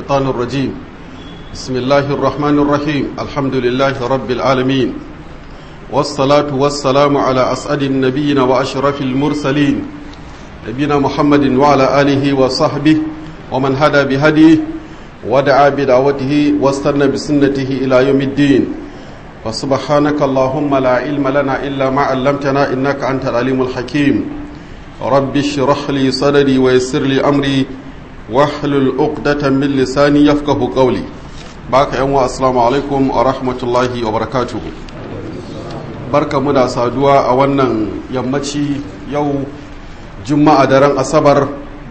الشيطان الرجيم بسم الله الرحمن الرحيم الحمد لله رب العالمين والصلاة والسلام على أسعد النبيين وأشرف المرسلين نبينا محمد وعلى آله وصحبه ومن هدى بهديه ودعا بدعوته واستنى بسنته إلى يوم الدين وسبحانك اللهم لا علم لنا إلا ما علمتنا إنك أنت العليم الحكيم رب اشرح لي صدري ويسر لي أمري واحلل عقدة من لساني يفقه قولي باك يوم السلام عليكم ورحمة الله وبركاته barka mu da saduwa a wannan yammaci yau juma'a daren asabar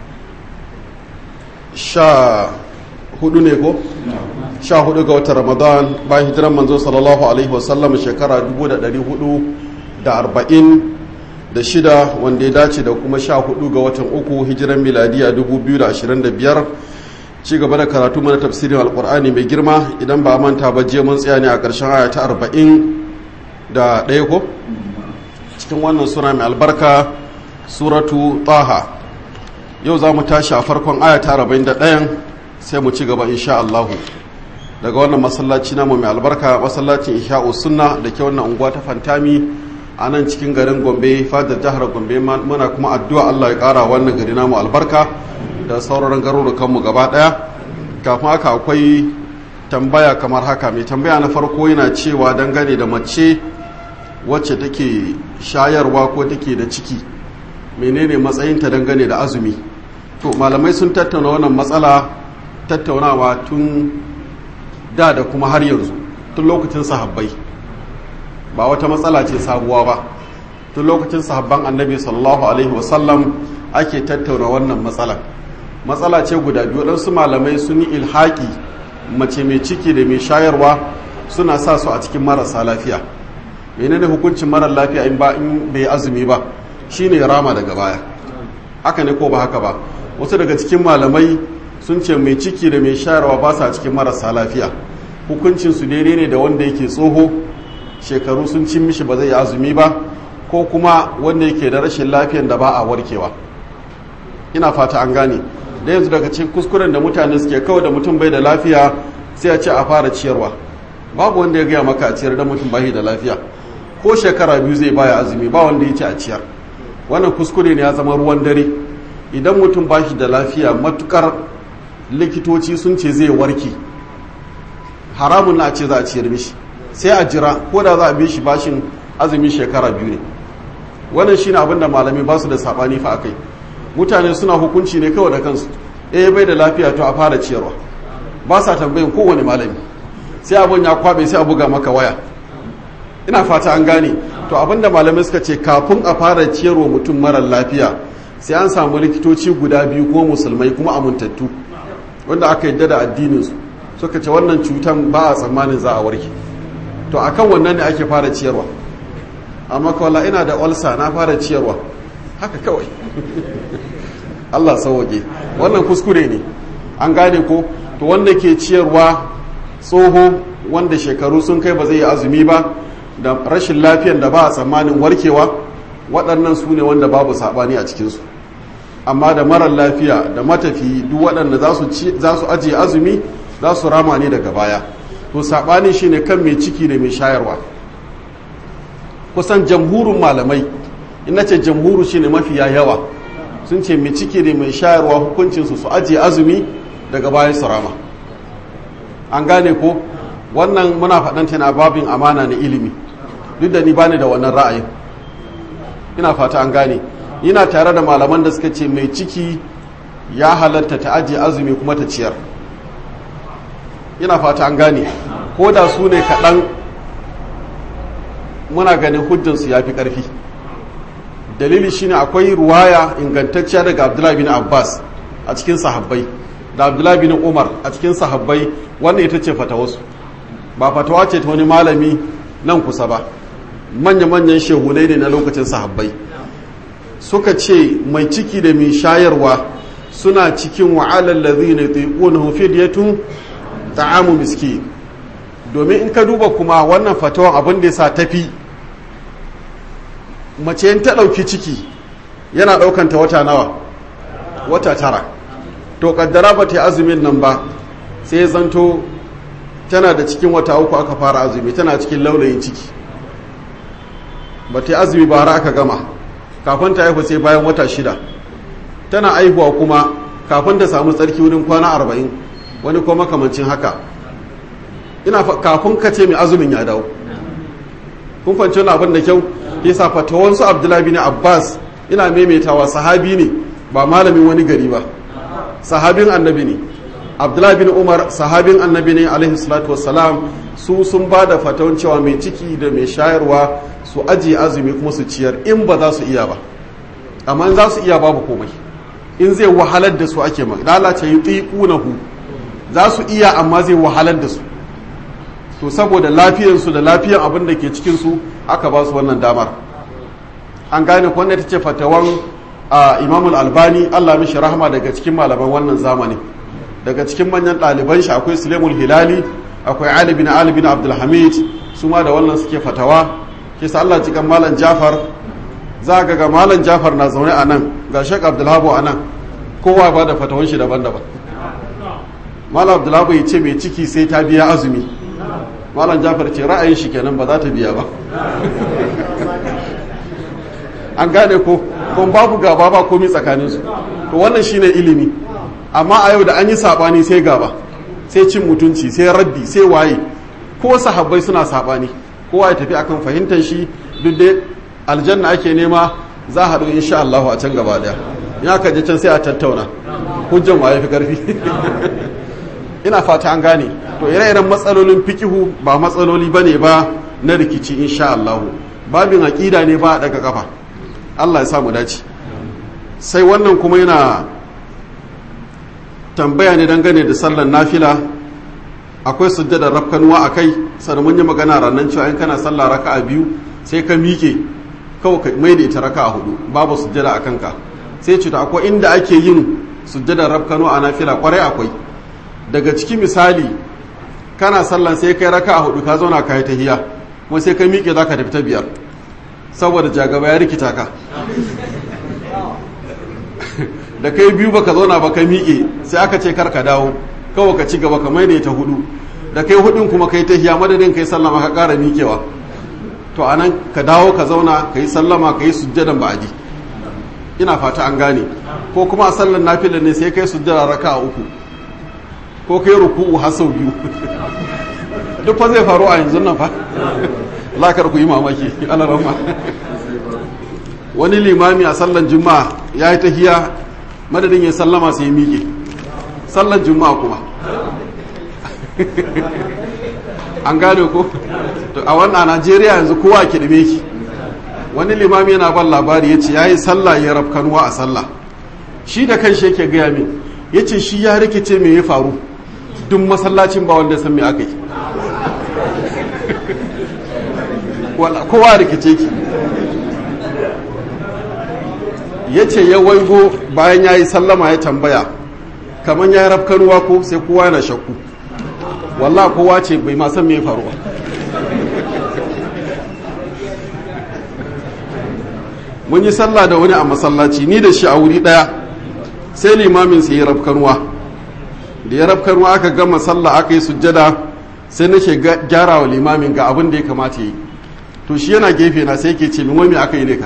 sha hudu ne ko? sha hudu ga watan ramadan bayan hijiran manzo sallallahu alaihi wasallam shekara 446 wanda ya dace da kuma sha hudu ga watan uku hijiran miladiya 2025 ci gaba da karatu mana tafsirin alkur'ani mai girma idan ba manta ba je mun tsaya ne a ƙarshen aya ta 40 da ɗaya ko cikin wannan sura mai albarka suratu taha yau za mu tashi a farkon aya ta 41 sai mu ci gaba insha Allahu daga wannan masallaci namu mai albarka masallacin isha'u sunna da ke wannan unguwa ta fantami a nan cikin garin gombe fadar jihar gombe muna kuma addu'a allah ya kara wannan gari namu albarka da sauran garurukanmu gaba daya kafin haka akwai tambaya kamar haka mai tambaya na farko yana cewa dangane da mace wacce take shayarwa ko take da ciki menene matsayinta dangane da azumi to malamai sun tattauna wannan matsala tattaunawa tun da da kuma har yanzu tun lokacin sahabbai ba wata matsala ce sabuwa ba tun lokacin sahabban annabi sallallahu alaihi wasallam ake tattauna wannan matsala matsala ce guda biyu ɗansu malamai sun yi ilhaƙi mace mai ciki da mai shayarwa suna sa su a cikin marasa lafiya menene hukuncin marar lafiya in ba in bai azumi ba shine rama daga baya haka ne ko ba haka ba wasu daga cikin malamai sun ce mai ciki da mai shayarwa ba sa cikin marasa lafiya hukuncin su daidai ne da wanda yake tsoho shekaru sun cin mishi ba zai yi azumi ba ko kuma wanda yake da rashin lafiyan da ba a warkewa ina fata an gane da yanzu daga cikin kuskuren da mutane suke kawai da mutum bai da lafiya sai a ce a fara ciyarwa babu wanda ya gaya maka a ciyar da mutum bai da lafiya ko shekara biyu zai baya azumi ba wanda ya ce a ciyar wannan kuskure ne ya zama ruwan dare idan mutum ba shi da lafiya matukar likitoci sun ce zai warke haramun na ce za a ciyar mishi sai a jira ko da za a bi shi bashin azumin shekara biyu ne wannan shine abin da malami ba su da sabani fa akai mutane suna hukunci ne kawai da kansu eh bai da lafiya to a fara ciyarwa ba sa tambayin kowane malami sai abin ya kwabe sai a buga maka waya ina fata an gane to abin da malamai suka ce kafin a fara ciyarwa mutum marar lafiya sai an samu likitoci guda biyu ko musulmai kuma amintattu wanda aka yadda da addininsu suka ce wannan cutan ba a tsammanin za a warke to akan wannan ne ake fara ciyarwa amma kawala ina da olsa na fara ciyarwa haka kawai Allah sauwake wannan kuskure ne an gane ko to wanda ke ciyarwa tsoho wanda shekaru sun kai ba zai yi azumi ba da rashin lafiyan da ba a tsammanin warkewa waɗannan su ne wanda babu saɓani a cikinsu amma da marar lafiya da matafi duk waɗanda za su ajiye azumi za su rama ne daga baya to saɓani shi ne kan mai ciki da mai shayarwa kusan jamhurin malamai ina ce jamhuru shi ne mafiya yawa sun ce mai ciki da mai shayarwa hukuncinsu su ajiye azumi daga bayan su rama an gane ko wannan muna faɗanta na babin amana na ilimi duk da ni bani da wannan ra'ayin ina fata an gane ina tare da malaman da suka ce mai ciki ya halatta ta ajiye azumi kuma ta ciyar ina fata an gane ko da su ne kaɗan muna ganin hujjansu ya fi ƙarfi dalili shine akwai ruwaya ingantacciya daga abdullahi bin abbas a cikin sahabbai da abdullahi bin umar a cikin sahabbai wannan ita ce fatawarsu ba fatawa ce ta wani malami nan kusa ba manya-manyan shehunai ne na lokacin sahabbai suka ce mai ciki da mai shayarwa suna cikin wa'alar lazi ne taiƙunan fidiyatun ta'amu miski domin in ka duba kuma wannan fatawan abin da ya sa tafi mace yin ta ɗauki ciki yana ɗaukanta wata nawa wata tara to kaddara ba ta yi azumin nan ba sai ya zanto tana da cikin wata uku aka fara azumi tana cikin laulayin ciki ba ta yi azumi ba har aka gama kafin ta haihu sai bayan wata shida tana aihuwa kuma kafin ta samu tsarki wurin kwana arba'in wani kuma makamancin haka ina kafin ka ce mai azumin ya dawo kun fahimci wani abin da kyau yasa fatawansu abdullahi bin abbas ina maimaitawa sahabi ne ba malamin wani gari ba sahabin annabi ne abdullahi bin umar sahabin annabi ne alaihi salatu wassalam su sun ba da fatawan cewa mai ciki da mai shayarwa su ajiye azumi kuma su ciyar in ba za su iya ba amma in za su iya babu komai in zai wahalar da su ake lalace yi tsiƙunahu za su iya amma zai wahalar da su to saboda lafiyarsu da lafiyar abin da ke cikinsu aka ba su wannan damar an gane wanda ta ce fatawan imamul albani allah mishi rahama daga cikin malaman wannan zamani daga cikin manyan ɗaliban shi akwai sulemul hilali akwai ali bin ali bin abdulhamid su ma da wannan suke fatawa ke sa allah cikin malam jafar za ga ga malam jafar na zaune a nan ga shek abdulhabu a nan kowa ba da fatawan shi daban-daban malam abdulhabu ya ce mai ciki sai ta biya azumi malam jafar ce ra'ayin shi kenan ba za ta biya ba an gane ko kuma babu gaba ba komi tsakaninsu to wannan shine ilimi amma a yau da an yi sabani sai gaba sai cin mutunci sai raddi sai waye ko sahabbai suna sabani kowa ya tafi akan fahimtar shi duk da aljanna ake nema za haɗu insha Allah a can gaba daya ya ka je can sai a tattauna hujjan waye fi karfi ina fata an gane to ire-iren matsalolin fikihu ba matsaloli bane ba na rikici insha Allah babin aqida ne ba daga kafa Allah ya samu dace sai wannan kuma yana tambaya ne dangane da sallar nafila akwai sujjada rafkanuwa a kai sannan mun yi magana ranar cewa in kana sallah raka'a biyu sai ka miƙe kawai ka mai da ita raka'a hudu babu sujjada a kanka sai ce akwai inda ake yin sujjada rafkanuwa a nafila kwarai akwai daga ciki misali kana sallan sai kai raka'a hudu ka zauna ka yi tahiya kuma sai ka miƙe za ka tafi ta biyar saboda jagaba ya rikita ka da kai biyu baka zauna ba ka miƙe sai aka ce kar ka dawo kawai ka ci gaba ka mai ta hudu da kai hudun kuma kai ta hiya madadin kai sallama ka ƙara miƙewa to anan ka dawo ka zauna ka yi sallama ka yi sujjadan ba'adi ina fata an gane ko kuma a sallan nafila ne sai kai sujjada raka a uku ko kai ruku'u har sau biyu duk fa zai faru a yanzu nan fa lakar ku yi mamaki alarama wani limami a sallan juma'a ya yi tahiya madadin ya sallama sai ya miƙe sallan juma'a kuma an gane ko a wannan najeriya yanzu kowa ke ɗime ki wani limami yana ban labari ya ce ya yi sallah ya rafkanuwa a sallah shi da kan shi yake gaya min ya ce shi ya rikice me ya faru duk masallacin ba wanda san me aka yi kowa rikice ki ya ce ya waigo bayan ya yi sallama ya tambaya kamar ya rafkanuwa ko sai kowa yana shakku wallah kowa ce bai ma san me faruwa mun yi sallah da wani a masallaci ni da shi a wuri daya sai limamin sai ya rafkanuwa da ya rafkanuwa aka gama sallah aka yi sujjada sai nake gyara wa limamin ga abin da ya kamata yi to shi yana gefe na sai ke ce min wai aka yi ne ka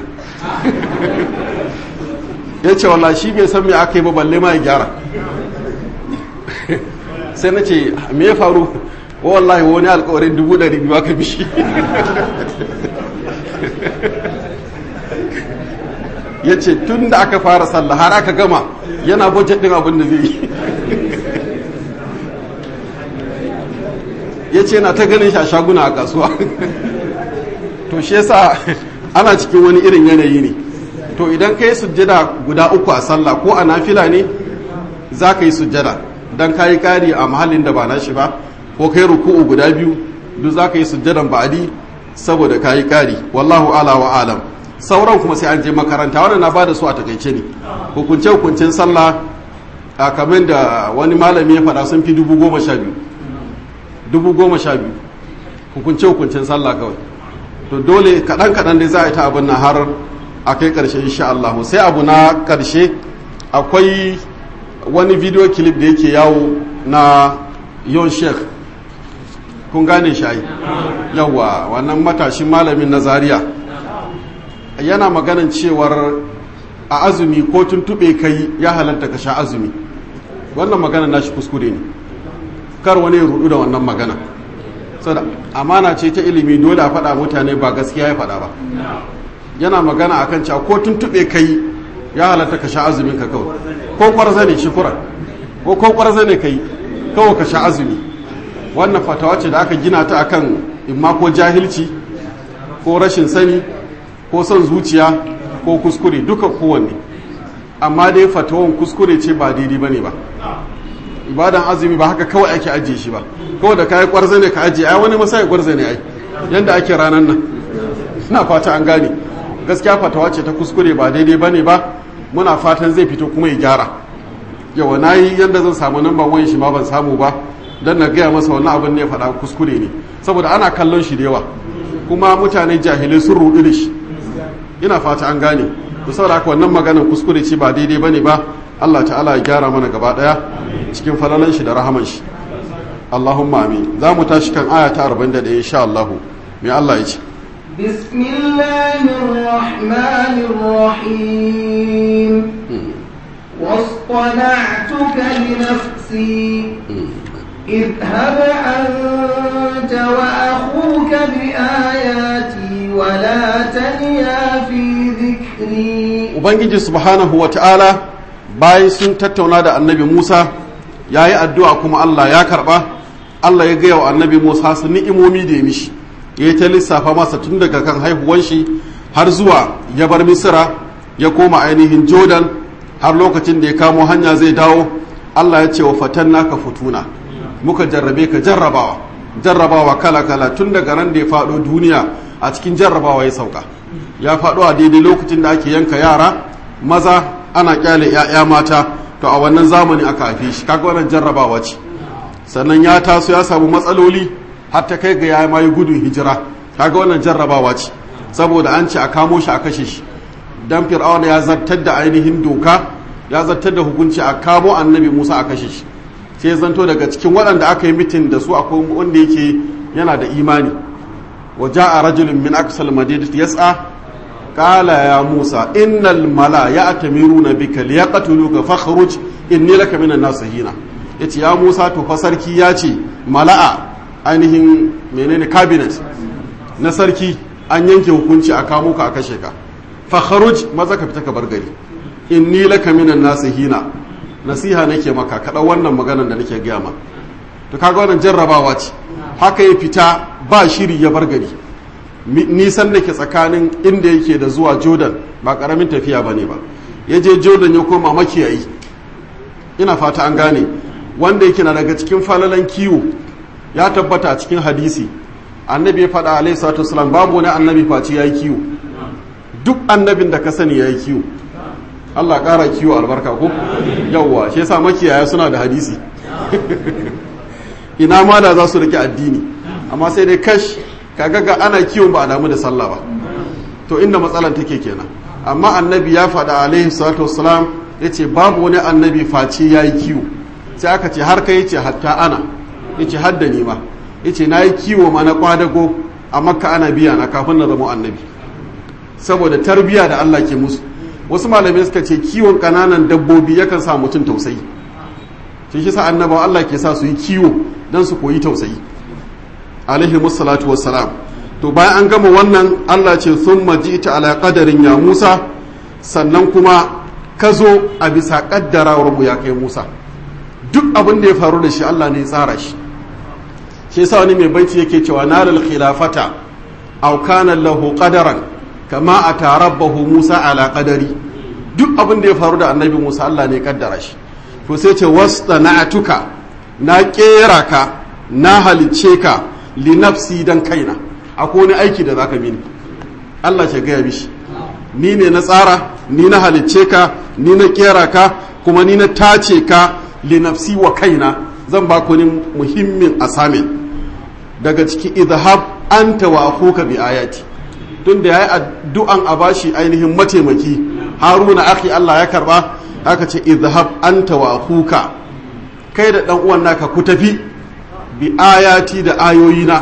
ya ce wallah shi bai san me aka yi ba balle ma ya gyara sai na ce me ya faru wallahi wani alkawarin dubu ɗari biyu aka bishi ya ce tun da aka fara sallah har aka gama yana budget ɗin abin da zai yi ya ce na ta ganin shi a shaguna a kasuwa to shi yasa ana cikin wani irin yanayi ne to idan ka yi sujjada guda uku a sallah ko a nafila ne za ka yi sujjada don ka yi kari a mahallin da ba na shi ba ko kai ruku'u guda biyu duk za ka yi sujjadan ba'adi saboda ka yi kari wallahu ala wa alam sauran kuma sai an je makaranta wannan na bada su a takaice ne hukunce hukuncen sallah a kamar da wani malami ya faɗa sun fi dubu goma sha biyu dubu goma sha biyu hukunce hukuncen sallah kawai to dole kaɗan kaɗan dai za a yi ta abin nan har a kai ƙarshe insha Allah sai abu na ƙarshe akwai wani video clip da yake yawo na yon sheikh kun gane shayi yawa wannan matashin malamin na zaria yana maganin cewar a azumi ko tuntube kai ya halatta ka sha azumi wannan magana nashi kuskure ne kar wani ya rudu da wannan magana saboda amana ce ta ilimi dole a faɗa mutane ba gaskiya ya faɗa ba yana magana akan cewa ko tuntube kai ya halatta ka sha azumin ka kawai ko kwarza ne shukura ko ko kwarza ne kai kawai ka sha azumi wannan fatawa ce da aka gina ta akan imma ko jahilci ko rashin sani ko son zuciya ko kuskure duka kowanne amma dai fatawan kuskure ce ba daidai bane ba ibadan azumi ba haka kawai ake ajiye shi ba kawai da kayi kwarza ne ka ajiye ai wani masai kwarza ne ai yanda ake ranar nan ina fata an gane gaskiya fatawa ce ta kuskure ba daidai bane ba muna fatan zai fito kuma ya gyara yawa na yi yadda zan samu namban wayan shi ma ban samu ba don na gaya masa wani abin ne ya faɗa kuskure ne saboda ana kallon shi da yawa kuma mutane jahilai sun rudu da shi ina fata an gane da saboda haka wannan maganar kuskure ce ba daidai bane ba Allah ta'ala ya gyara mana gaba daya cikin falalan shi da rahaman shi Allahumma amin za mu tashi kan aya ta 41 insha Allah me Allah ya ce بسم الله الرحمن الرحيم واصطنعتك لنفسي اذهب أنت وأخوك بآياتي ولا تنيا في ذكري Ubangiji subhanahu wa ta'ala bayan sun tattauna da annabi Musa ya yi addu'a kuma Allah ya karɓa, Allah ya gaya wa annabi Musa su ni'imomi da ya mishi, ya yi ta lissafa masa tun daga kan haihuwan shi har zuwa ya bar Misira ya koma ainihin Jordan har lokacin da ya kamo hanya zai dawo, Allah ya ce wa fatan naka futuna, muka jarrabe ka jarrabawa, jarrabawa kala-kala tun daga ran da ya faɗo duniya a cikin jarrabawa ya sauka. ya faɗo a daidai lokacin da ake yanka yara maza ana kyale 'ya'ya mata to a wannan zamani aka haife shi kaga wannan jarrabawa ce sannan ya taso ya samu matsaloli har ta kai ga ya ma yi gudun hijira kaga wannan jarrabawa ce saboda an ce a kamo shi a kashe shi dan fir'aun ya zartar da ainihin doka ya zartar da hukunci a kamo annabi Musa a kashe shi sai zanto daga cikin waɗanda aka yi mitin da su akwai wanda yake yana da imani وجاء رجل من أقصى المدينة يسعى قال يا موسى إن الملا يأتمرون بك ليقتلوك فاخرج إني لك من الناصحين yace ya Musa to fa sarki ya ce mala'a ainihin menene cabinet na sarki an yanke hukunci a kamo ka a kashe ka fa kharuj maza ka fita ka bar gari inni laka minan nasihina nasiha nake maka kada wannan maganar da nake gaya ma to kaga wannan jarrabawa ce haka ya fita ba shiri ya bar gari nisan da ke tsakanin inda yake da zuwa jordan ba karamin tafiya ba ne ba ya je jordan ya koma makiyayi ina fata an gane wanda yake na daga cikin falalan kiwo ya tabbata a cikin hadisi annabi ya faɗa alaihi salatu wasalam babu wani annabi face ya yi kiwo duk annabin da ka sani ya yi kiwo allah ƙara kiwo albarka ko yawwa shi yasa makiyaya suna da hadisi ina ma da za su rike addini amma sai dai kash kaga ga ana kiwon ba a damu da sallah ba to inda matsalan take kenan amma annabi ya faɗa alaihi salatu wassalam ya ce babu wani annabi face ya yi kiwo sai aka ce har kai ce hatta ana ya ce hadda ni ma ya ce na yi kiwo ma na kwadago a makka ana biya na kafin na zama annabi saboda tarbiya da allah ke musu wasu malamai suka ce kiwon ƙananan dabbobi yakan sa mutum tausayi shi shi sa annabawa allah ke sa su yi kiwo don su koyi tausayi alaihi musallatu wassalam to bayan an gama wannan Allah ce sun ita ala qadarin ya Musa sannan kuma ka zo a bisa kaddarawar mu ya kai Musa duk abin da ya faru da shi Allah ne ya tsara shi shi yasa wani mai baiti yake cewa nalal khilafata aw kana lahu qadaran kama atarabbahu Musa ala qadari duk abin da ya faru da annabi Musa Allah ne ya kaddara shi to sai ce wastana'tuka na kera ka na halicce ka linafsi dan kaina akwai wani aiki da zaka mini Allah ce gaya mishi ni ne na tsara ni na halicce ka ni na kera ka kuma ni na tace ka linafsi wa kaina zan ba ku ni muhimmin asamin daga ciki idhab anta wa akhuka bi ayati tun da yayi addu'an a bashi ainihin mataimaki haruna akhi Allah ya karba haka ce idhab anta wa akhuka kai da dan uwan naka ku tafi bi ayati da ayoyina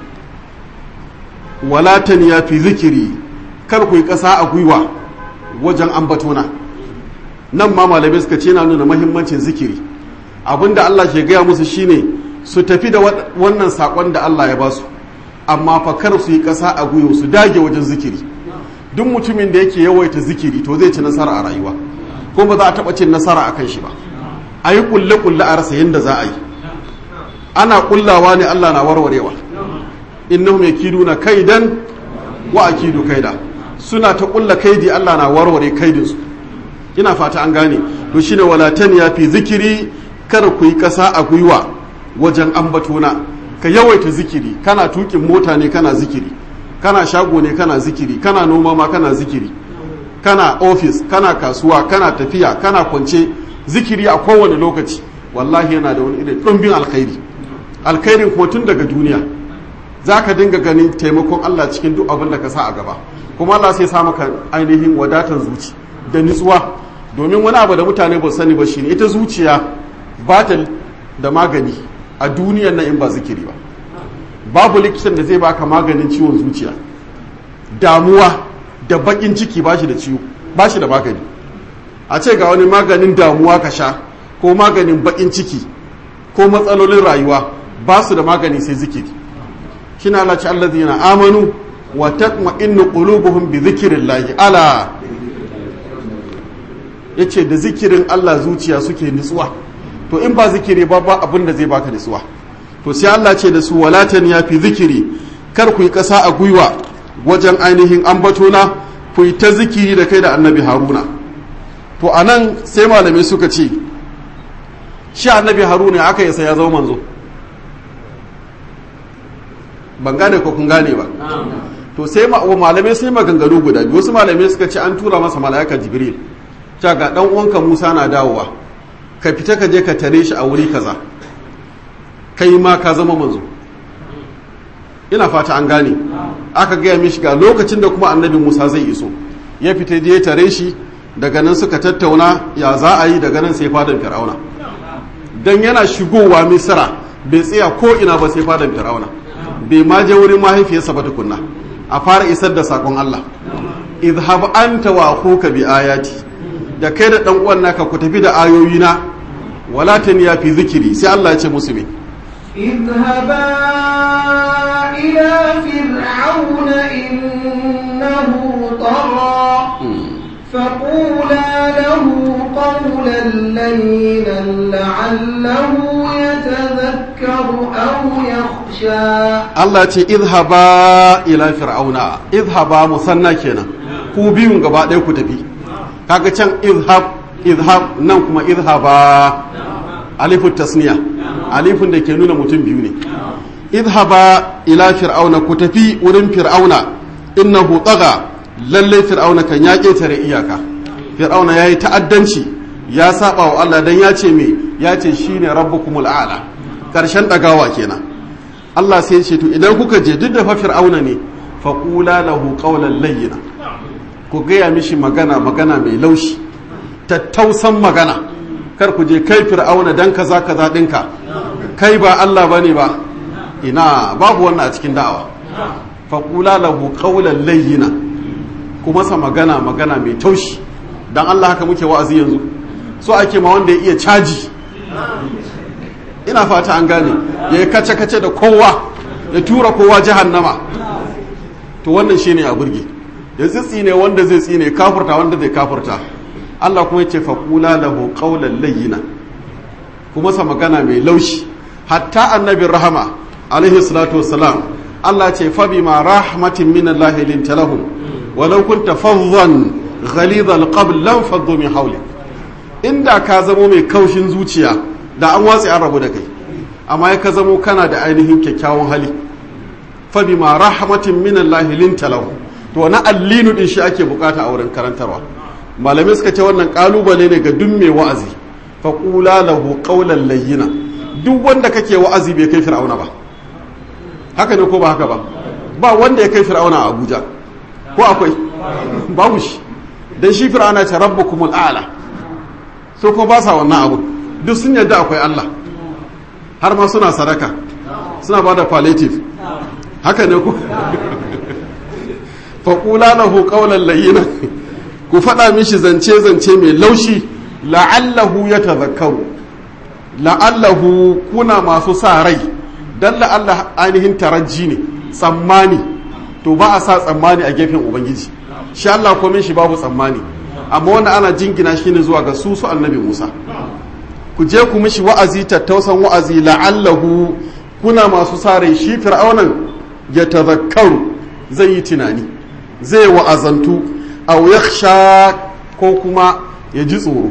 wala taniya fi zikiri kar ku yi ƙasa a gwiwa wajen ambatona nan ma malamai suka ce na nuna mahimmancin zikiri abinda Allah ke gaya musu shine su tafi da wannan sakon da Allah ya ba su amma fa kar su yi ƙasa a gwiwa su dage wajen zikiri duk mutumin da yake yawaita zikiri to zai ci nasara a rayuwa ko ba za a taɓa cin nasara a kan shi ba a yi kulle-kulle a rasa yadda za a yi ana kullawa ne Allah na warwarewa innahum yakiduna kaidan wa akidu kaida suna ta kulla kaidi Allah na warware kaidinsu ina fata an gane to shine walatan ya fi zikiri kar ku yi kasa a gwiwa wajen ambatona ka yawaita zikiri kana tukin mota ne kana zikiri kana shago ne kana zikiri kana noma ma kana zikiri kana ofis kana kasuwa kana tafiya kana kwance zikiri a kowane lokaci wallahi yana da wani irin ɗumbin alkhairi alkhairin kuma tun daga duniya za ka dinga ganin taimakon Allah cikin duk abin da ka sa a gaba kuma Allah sai sa maka ainihin wadatan zuci da nutsuwa domin wani abu da mutane ba sani ba shine ita zuciya ba ta da magani a duniyar nan in ba zikiri ba babu likitan da zai baka maganin ciwon zuciya damuwa da bakin ciki ba shi da ciwo ba shi da magani a ce ga wani maganin damuwa ka sha ko maganin bakin ciki ko matsalolin rayuwa ba su da magani sai zikiri kina Allah ci allazina amanu wa tatma'innu qulubuhum bi zikrillahi ala yace da zikirin Allah zuciya suke nutsuwa to in ba zikiri ba ba abin da zai baka nutsuwa to sai Allah ce da su walatan ya fi zikiri kar ku yi kasa a gwiwa wajen ainihin ambatona ku yi ta zikiri da kai da annabi haruna to anan sai malamai suka ce shi annabi haruna aka yi sai ya zama manzo ban gane ko kun gane ba to sai malamai sai maganganu guda biyu wasu malamai suka ce an tura masa mala'ika jibril ta ga dan uwanka musa na dawowa ka fita ka je ka tare shi a wuri kaza kai ma ka zama manzo ina fata an gane aka gaya mishi ga lokacin da kuma annabi musa zai iso ya fita je ya tare shi daga nan suka tattauna ya za a yi daga nan sai fadan fir'auna dan yana shigowa misra bai tsaya ko ina ba sai fadan fir'auna bai ma je wurin mahaifiyarsa ba tukunna a fara isar da sakon Allah idhab anta wa akhuka bi ayati da kai da dan uwan naka ku tafi da ayoyina wala taniya fi zikiri sai Allah ya ce musu me اذهبا إلى فرعون إنه طغى فقولا له قولا لينا لعله يتذكر أو يخشى Allah ce izhaba ila fir'auna izhaba musanna kenan ku biyun gaba ɗaya ku tafi kaga can izhab izhab nan kuma izhaba alifu tasniya alifun da ke nuna mutum biyu ne izhaba ila fir'auna ku tafi wurin fir'auna innahu tsaga lallai fir'auna kan ya ƙetare iyaka fir'auna ya yi ta'addanci ya saba wa Allah dan ya ce me ya ce shine rabbukumul a'la karshen ɗagawa kenan Allah sai ce to idan kuka je duk da fa fir'auna ne fa qula lahu qawlan layyina ku gaya mishi magana magana mai laushi tattausan magana kar ku je kai fir'auna dan kaza kaza dinka kai ba Allah bane ba ina babu wannan a cikin da'awa fa qula lahu qawlan layyina ku masa magana magana mai taushi dan Allah haka muke wa'azi yanzu so ake ma wanda ya iya caji ina fata an gane ya yi kace-kace da kowa ya tura kowa jahannama to wannan shine a burge ya tsitsine wanda zai tsine kafurta wanda zai kafurta Allah kuma ya ce faƙula lahu qawlan layyina kuma sa magana mai laushi hatta annabin rahama alaihi salatu wassalam Allah ce fa bima rahmatin min Allah linta lahum walau kunta faddan ghalidha alqabl lam faddu min hawlik inda ka zamo mai kaushin zuciya da an watsi an rabu da kai amma ya ka zamo kana da ainihin kyakkyawan hali fa bima rahmatin min Allah linta lahu to na allinu din shi ake bukata a wurin karantarwa malamai suka ce wannan kalubale ne ga duk mai wa'azi fa qula lahu qawlan layyina duk wanda kake wa'azi bai kai fir'auna ba haka ne ko ba haka ba ba wanda ya kai fir'auna a Abuja ko akwai babu shi dan shi fir'auna ce rabbukumul a'la so ko ba sa wannan abu duk sun yarda akwai Allah har ma suna sadaka suna ba da palliative haka ne ku faƙula lahu ƙaunar layina ku faɗa mishi zance-zance mai laushi la'allahu ya tazakkaru la'allahu kuna masu sa rai don la'allah ainihin taraji ne tsammani to ba a sa tsammani a gefen ubangiji shi Allah komin shi babu tsammani amma wanda ana jingina shi ne zuwa ga su su annabi Musa ku je ku mishi wa'azi tattausan wa'azi la'allahu kuna masu sa rai shi fir'aunan ya tazakkaru zai yi tunani zai wa'azantu aw yakhsha ko kuma ya ji tsoro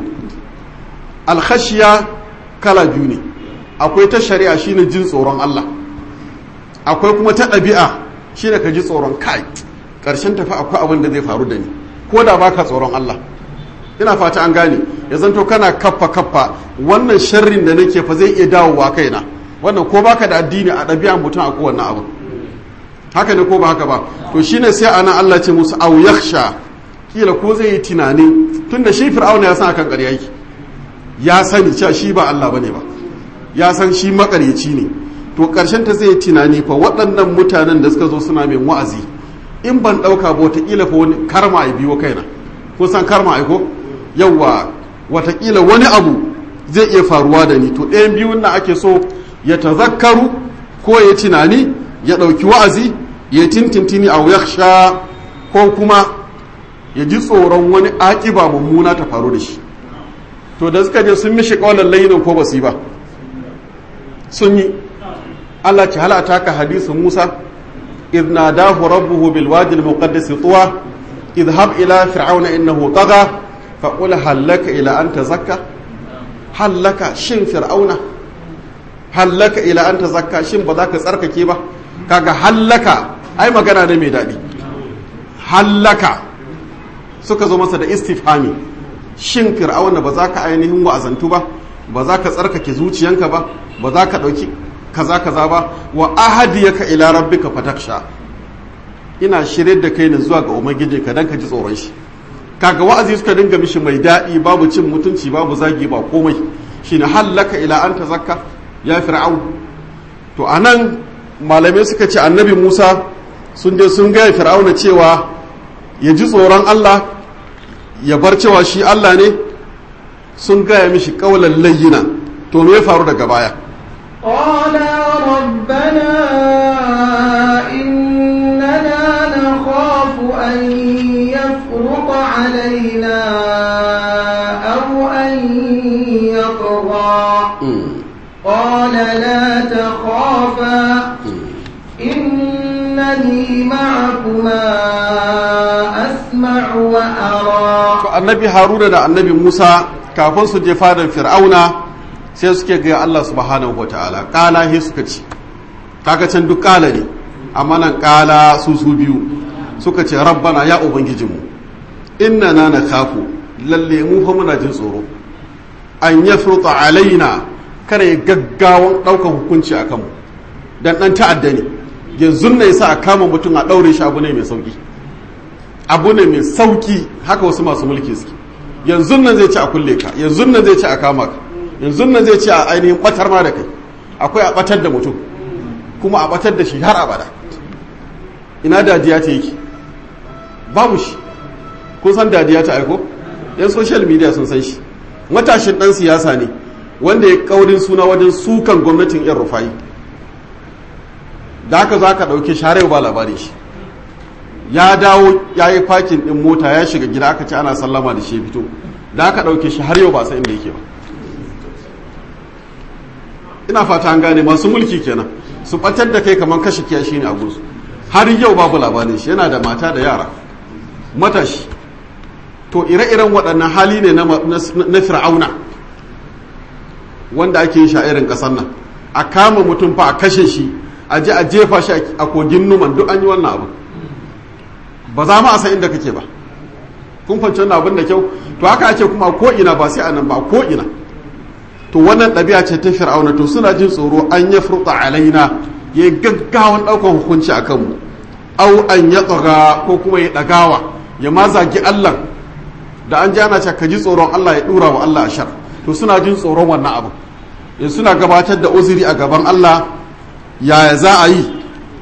alkhashiya kala biyu ne akwai ta shari'a shine jin tsoron Allah akwai kuma ta ɗabi'a shine ka ji tsoron kai ƙarshen tafi akwai abin da zai faru da ni ko da baka tsoron Allah ina fata an gane ya zanto kana kaffa kaffa wannan sharrin da nake fa zai iya dawowa kaina wannan ko baka da addini a ɗabi'a mutum a kowanne abu haka ne ko ba haka ba to shine sai ana Allah ce musu aw yakhsha kila ko zai yi tunani tunda shi fir'auna ya san akan ƙarya yake ya sani cewa shi ba Allah bane ba ya san shi makaryaci ne to karshen ta zai tunani fa waɗannan mutanen da suka zo suna min wa'azi in ban ɗauka ba wataƙila fa wani karma a biyo kaina kun san karma ai ko yawwa wataƙila wani abu zai iya faruwa da ni to ɗayan biyun na ake so ya tazakkaru ko ya tunani ya ɗauki wa'azi ya tintintini a yaksha ko kuma ya ji tsoron wani aƙiba mummuna ta faru da shi to da suka je sun mishi ƙaunar lainin ko basu yi ba sun yi Allah ci halata ka hadisu Musa idh nadahu rabbuhu bil wadi al muqaddas tuwa idhhab ila fir'auna innahu tagha fa qul halaka ila an tazakka halaka shin fir'auna halaka ila an tazakka shin ba za ka tsarkake ba kaga hallaka ai magana ne mai daɗi hallaka suka zo masa da istifhami shin fir'auna ba za ka ainihin wa'azantu ba ba za ka tsarkake zuciyanka ba ba za ka ɗauki kaza kaza ba wa ahadiyaka ila rabbika fataksha ina shirye da kai ne zuwa ga ubangiji ka dan ka ji tsoron shi kaga wa'azi suka dinga mishi mai daɗi babu cin mutunci babu zagi ba komai shine hallaka ila an tazakka ya fir'aun to anan malamai suka ce annabi Musa sun je sun gaya fir'auna cewa ya ji tsoron Allah ya bar cewa shi Allah ne sun gaya mishi kaulan layyina to me ya faru daga baya قالا ربنا إننا نخاف أن يفرط علينا أو أن يطغى قال لا تخافا إنني معكما أسمع وأرى annabi haruna da annabi musa kafin su je fadan fir'auna sai suke ga Allah subhanahu wataala kala he suka ci kaga can duk kala ne amma nan kala su su biyu suka ce rabbana ya ubangijinmu inna na na kafu lalle mu fa muna jin tsoro an yafruta alaina kada ya gaggawan daukan hukunci a kanmu dan dan ta'adda ne yanzu ne yasa a kama mutum a daure shi abu ne mai sauki abu ne mai sauki haka wasu masu mulki suke yanzu nan zai ci a kulle ka yanzu nan zai ci a kama ka yanzu nan zai ci a ainihin batar ma da kai akwai a batar da mutum kuma a batar da shi har abada ina dadiya ta yake babu shi kun san dadiya ta aiko yan social media sun san shi matashin dan siyasa ne wanda ya kaurin suna wajen sukan gwamnatin yan rufai da haka za ka ɗauke share ba labari shi ya dawo ya yi fakin ɗin mota ya shiga gida aka ce ana sallama da shi fito da aka ɗauke shi har yau ba san inda yake ba ina fata an gane masu mulki kenan su ɓatar da kai kamar kashe kiyashi ne a gunsu har yau babu labarin shi yana da mata da yara matashi to ire-iren waɗannan hali ne na fir'auna wanda ake yin sha'irin ƙasar nan a kama mutum fa a kashe shi a je a jefa shi a kogin numan duk an yi wannan abu ba za mu a san inda kake ba kun fanci wannan abin da kyau to haka ake kuma ko ina ba sai a nan ba ko ina to wannan ɗabi'a ce ta fir'auna to suna jin tsoro an ya furta alaina ya yi gaggawan ɗaukar hukunci a kanmu au an ya tsaga ko kuma ya ɗagawa ya ma zagi allah da an ji ana ce ka ji tsoron allah ya ɗura wa allah a shar to suna jin tsoron wannan abu in suna gabatar da uzuri a gaban allah yaya za a yi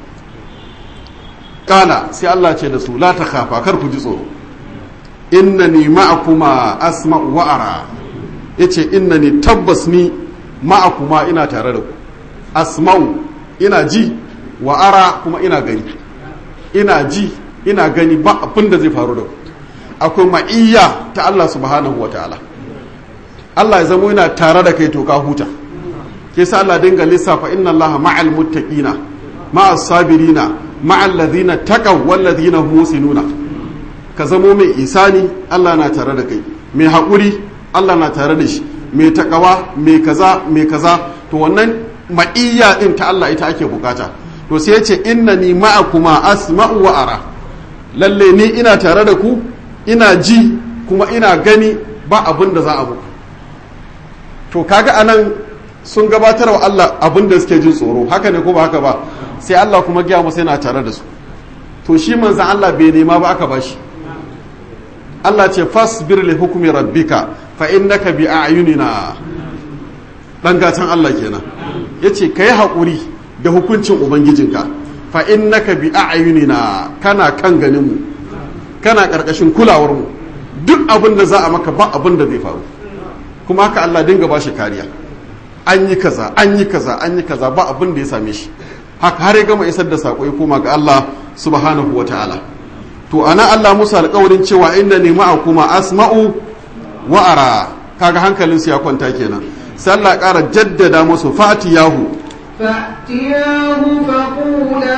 kala sai Allah ce da su la ta kafa kar ku ji tsoro innani ma'akuma asma'u wa ara yace innani tabbas ni ma'akuma ina tare da ku asma'u ina ji wa ara kuma ina gani ina ji ina gani ba abin da zai faru da ku akwai ma'iyya ta Allah subhanahu wa ta'ala Allah ya zama yana tare da kai to ka huta ke sa Allah dinga lissafa inna Allah ma'al muttaqina ma'as sabirina ma'al ladhina taqaw wal ladhina hum musinuna ka zamo mai isani Allah na tare da kai mai haƙuri Allah na tare da shi mai takawa mai kaza mai kaza to wannan ma'iyya din ta Allah ita ake bukata to sai ya ce innani ma'akuma asma'u wa ara lalle ni ina tare da ku ina ji kuma ina gani ba abin da za a muku to kaga anan sun gabatar wa Allah abin da suke jin tsoro haka ne ko ba haka ba sai Allah kuma gaya musu yana tare da su to shi manzan Allah bai nema ba aka bashi Allah ce fasbir li hukmi rabbika fa innaka bi a'yunina dan gatan Allah kenan yace kai hakuri da hukuncin ubangijinka fa innaka bi a'yunina kana kan ganin mu kana karkashin kulawar mu duk abin da za a maka ba abin da zai faru kuma haka Allah dinga bashi kariya an yi kaza an yi kaza an yi kaza ba abin da ya same shi haka har ya gama isar da sako ya koma ga Allah subhanahu wataala to ana Allah musu alƙawarin cewa inda ne kuma asma'u wa ara kaga hankalin su ya kwanta kenan sai Allah ƙara jaddada musu fatiyahu فأتياه فقولا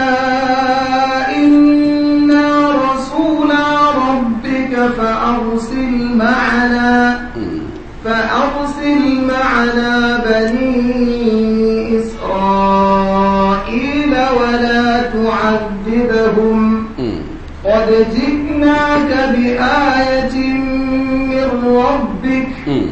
إنا رسولا ربك فأرسل معنا فأرسل معنا بني إسرائيل ولا تعذبهم قد جئناك بآية من ربك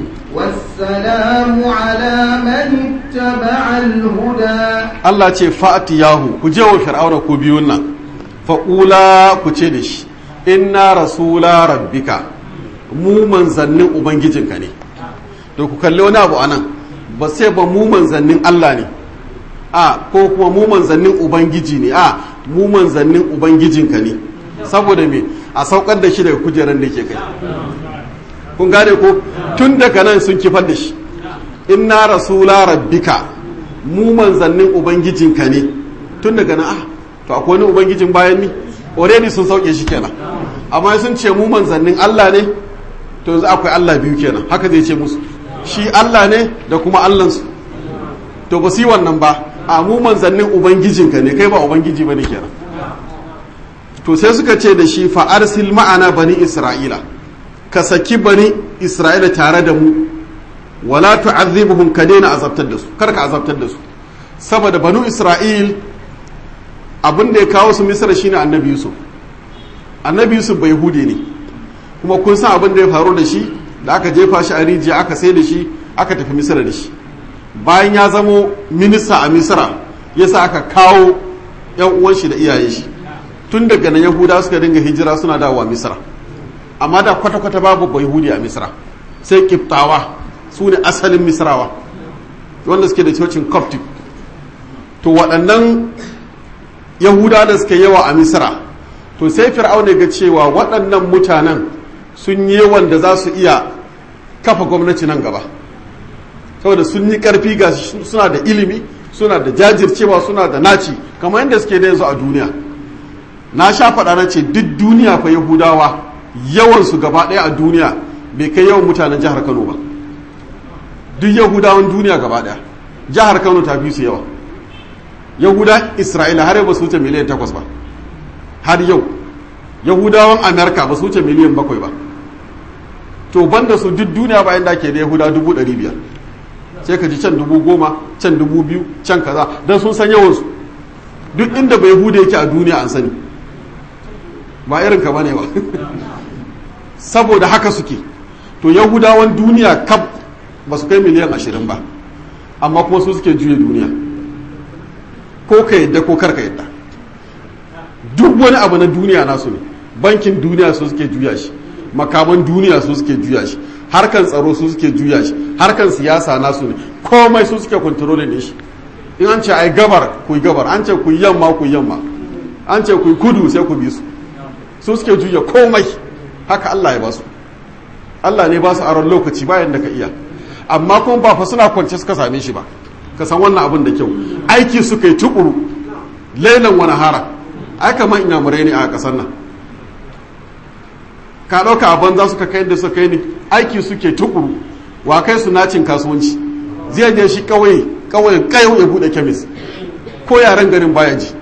والسلام على من اتبع الهدى Allah ce fa'atiyahu ku je wa fir'auna ku biyun nan faƙula ku ce da shi inna rasula rabbika mu manzannin ubangijinka ne da ku kalli wani abu anan ba sai ba mu manzannin Allah ne a ko kuma mu manzannin ubangiji ne a mu manzannin ubangijinka ne saboda me a saukar da shi daga kujeran da ke kai kun gane ko tun daga nan sun kifar da shi inna rasula rabbika mu manzannin ubangijinka ne tun daga nan ah to akwai wani ubangijin bayan ni already sun sauke shi kenan amma sun ce mu manzannin Allah ne to yanzu akwai Allah biyu kenan haka zai ce musu shi Allah ne da kuma Allahnsu to ba su yi wannan ba a mu manzannin ubangijinka ne kai ba ubangiji ba ne kenan to sai suka ce da shi fa arsil ma'ana bani isra'ila ka saki bani isra'ila tare da mu wala tu'azzibuhum ka daina azabtar da su kar ka azabtar da su saboda banu isra'il abin da ya kawo su misra shine annabi yusuf annabi yusuf bai hude ne kuma kun san abin da ya faru da shi da aka jefa shi a rijiya aka sai da shi aka tafi misra da shi bayan ya zamo minista a misra yasa aka kawo yan uwan shi da iyayen shi tun daga nan yahuda suka dinga hijira suna dawowa misra amma da kwata-kwata babu bai hudi a misra sai kiftawa su ne asalin misrawa wanda suke da cocin coptic to waɗannan yahuda da suka yawa a misra to sai fir'auna ga cewa waɗannan mutanen sun yi yawan da za su iya kafa gwamnati nan gaba saboda sun yi ƙarfi ga suna da ilimi suna da jajircewa suna da naci kamar yadda suke da yanzu a duniya na sha faɗa na ce duk duniya fa yahudawa yawansu gaba ɗaya a duniya bai kai yawan mutanen jihar kano ba duk yahudawan duniya gaba ɗaya jihar kano ta fi su yawa yahuda isra'ila har yau ba su wuce miliyan takwas ba har yau yahudawan amerika ba su wuce miliyan bakwai ba to banda su duk duniya bayan da ke da yahuda dubu ɗari biyar sai ka ji can dubu goma can dubu biyu can kaza don sun san yawansu duk inda bai yahuda yake a duniya an sani ba irin ka bane ba saboda haka suke to yahudawan duniya kaf ba su kai miliyan ashirin ba amma kuma su suke juya duniya ko ka yadda ko kar ka yadda duk wani abu na duniya nasu ne bankin duniya su suke juya shi makaman duniya su suke juya shi harkan tsaro su suke juya shi harkan siyasa nasu ne komai su suke kontrolin ne shi in an ce ai gabar ku yi gabar an ce ku yi yamma ku yi yamma an ce ku yi kudu sai ku bi su su suke juya komai haka Allah ya ba su Allah ne ba su aron lokaci bayan da ka iya amma kuma ba fa suna kwance suka same shi ba ka san wannan abin da kyau aiki suka yi tukuru lailan wani hara ai kamar inyamurai ne a ƙasar nan ka ɗauka a banza suka kai da suka kai ne aiki suke tukuru wa kai su nacin kasuwanci zai je shi kawai kawai kayo ya buɗe kemis ko yaren garin baya ji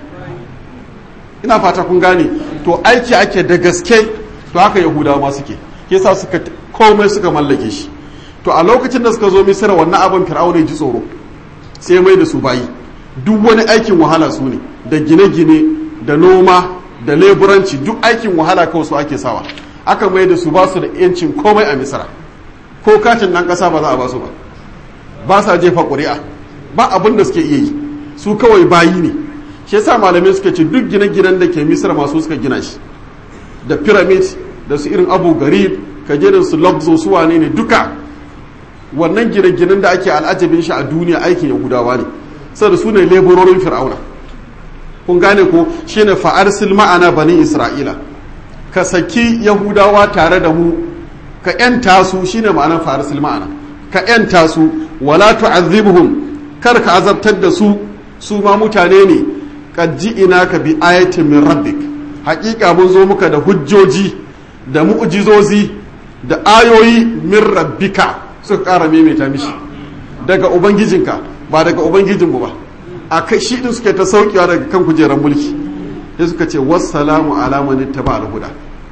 ina fata kun gane to aiki ake da gaske to haka yahudawa ma suke ke sa suka komai suka mallake shi to a lokacin da suka zo misira wannan abin fir'auna ji tsoro sai mai da su bayi duk wani aikin wahala su ne da gine-gine da noma da leburanci duk aikin wahala kawai su ake sawa aka mai da su ba su da yancin komai a misira ko katin nan kasa ba za a ba su ba ba sa jefa ƙuri'a ba abin da suke iya yi su kawai bayi ne shi yasa malamai suka ce duk gine-ginen da ke misira masu suka gina shi da pyramid da su irin abu gari kajerin su lobzo su wane ne duka wannan gine-ginen da ake al'ajabin shi a duniya aikin yahudawa ne saboda su ne leburorin fir'auna kun gane ko shine fa'arsil ma'ana bani isra'ila ka saki yahudawa tare da mu ka yanta su shine ma'anar fa'arsil ma'ana ka yanta su wala tu'azzibuhum kar ka azabtar da su su ma mutane ne qad ji'ina bi ayatin min rabbik haƙiƙa mun zo muka da hujjoji da mu'jizozi da ayoyi min rabbika suka ƙara maimaita mishi daga ubangijinka ba daga ubangijinmu ba a kai shi din suke ta saukewa daga kan kujerar mulki sai suka ce wassalamu ala man ittaba al-huda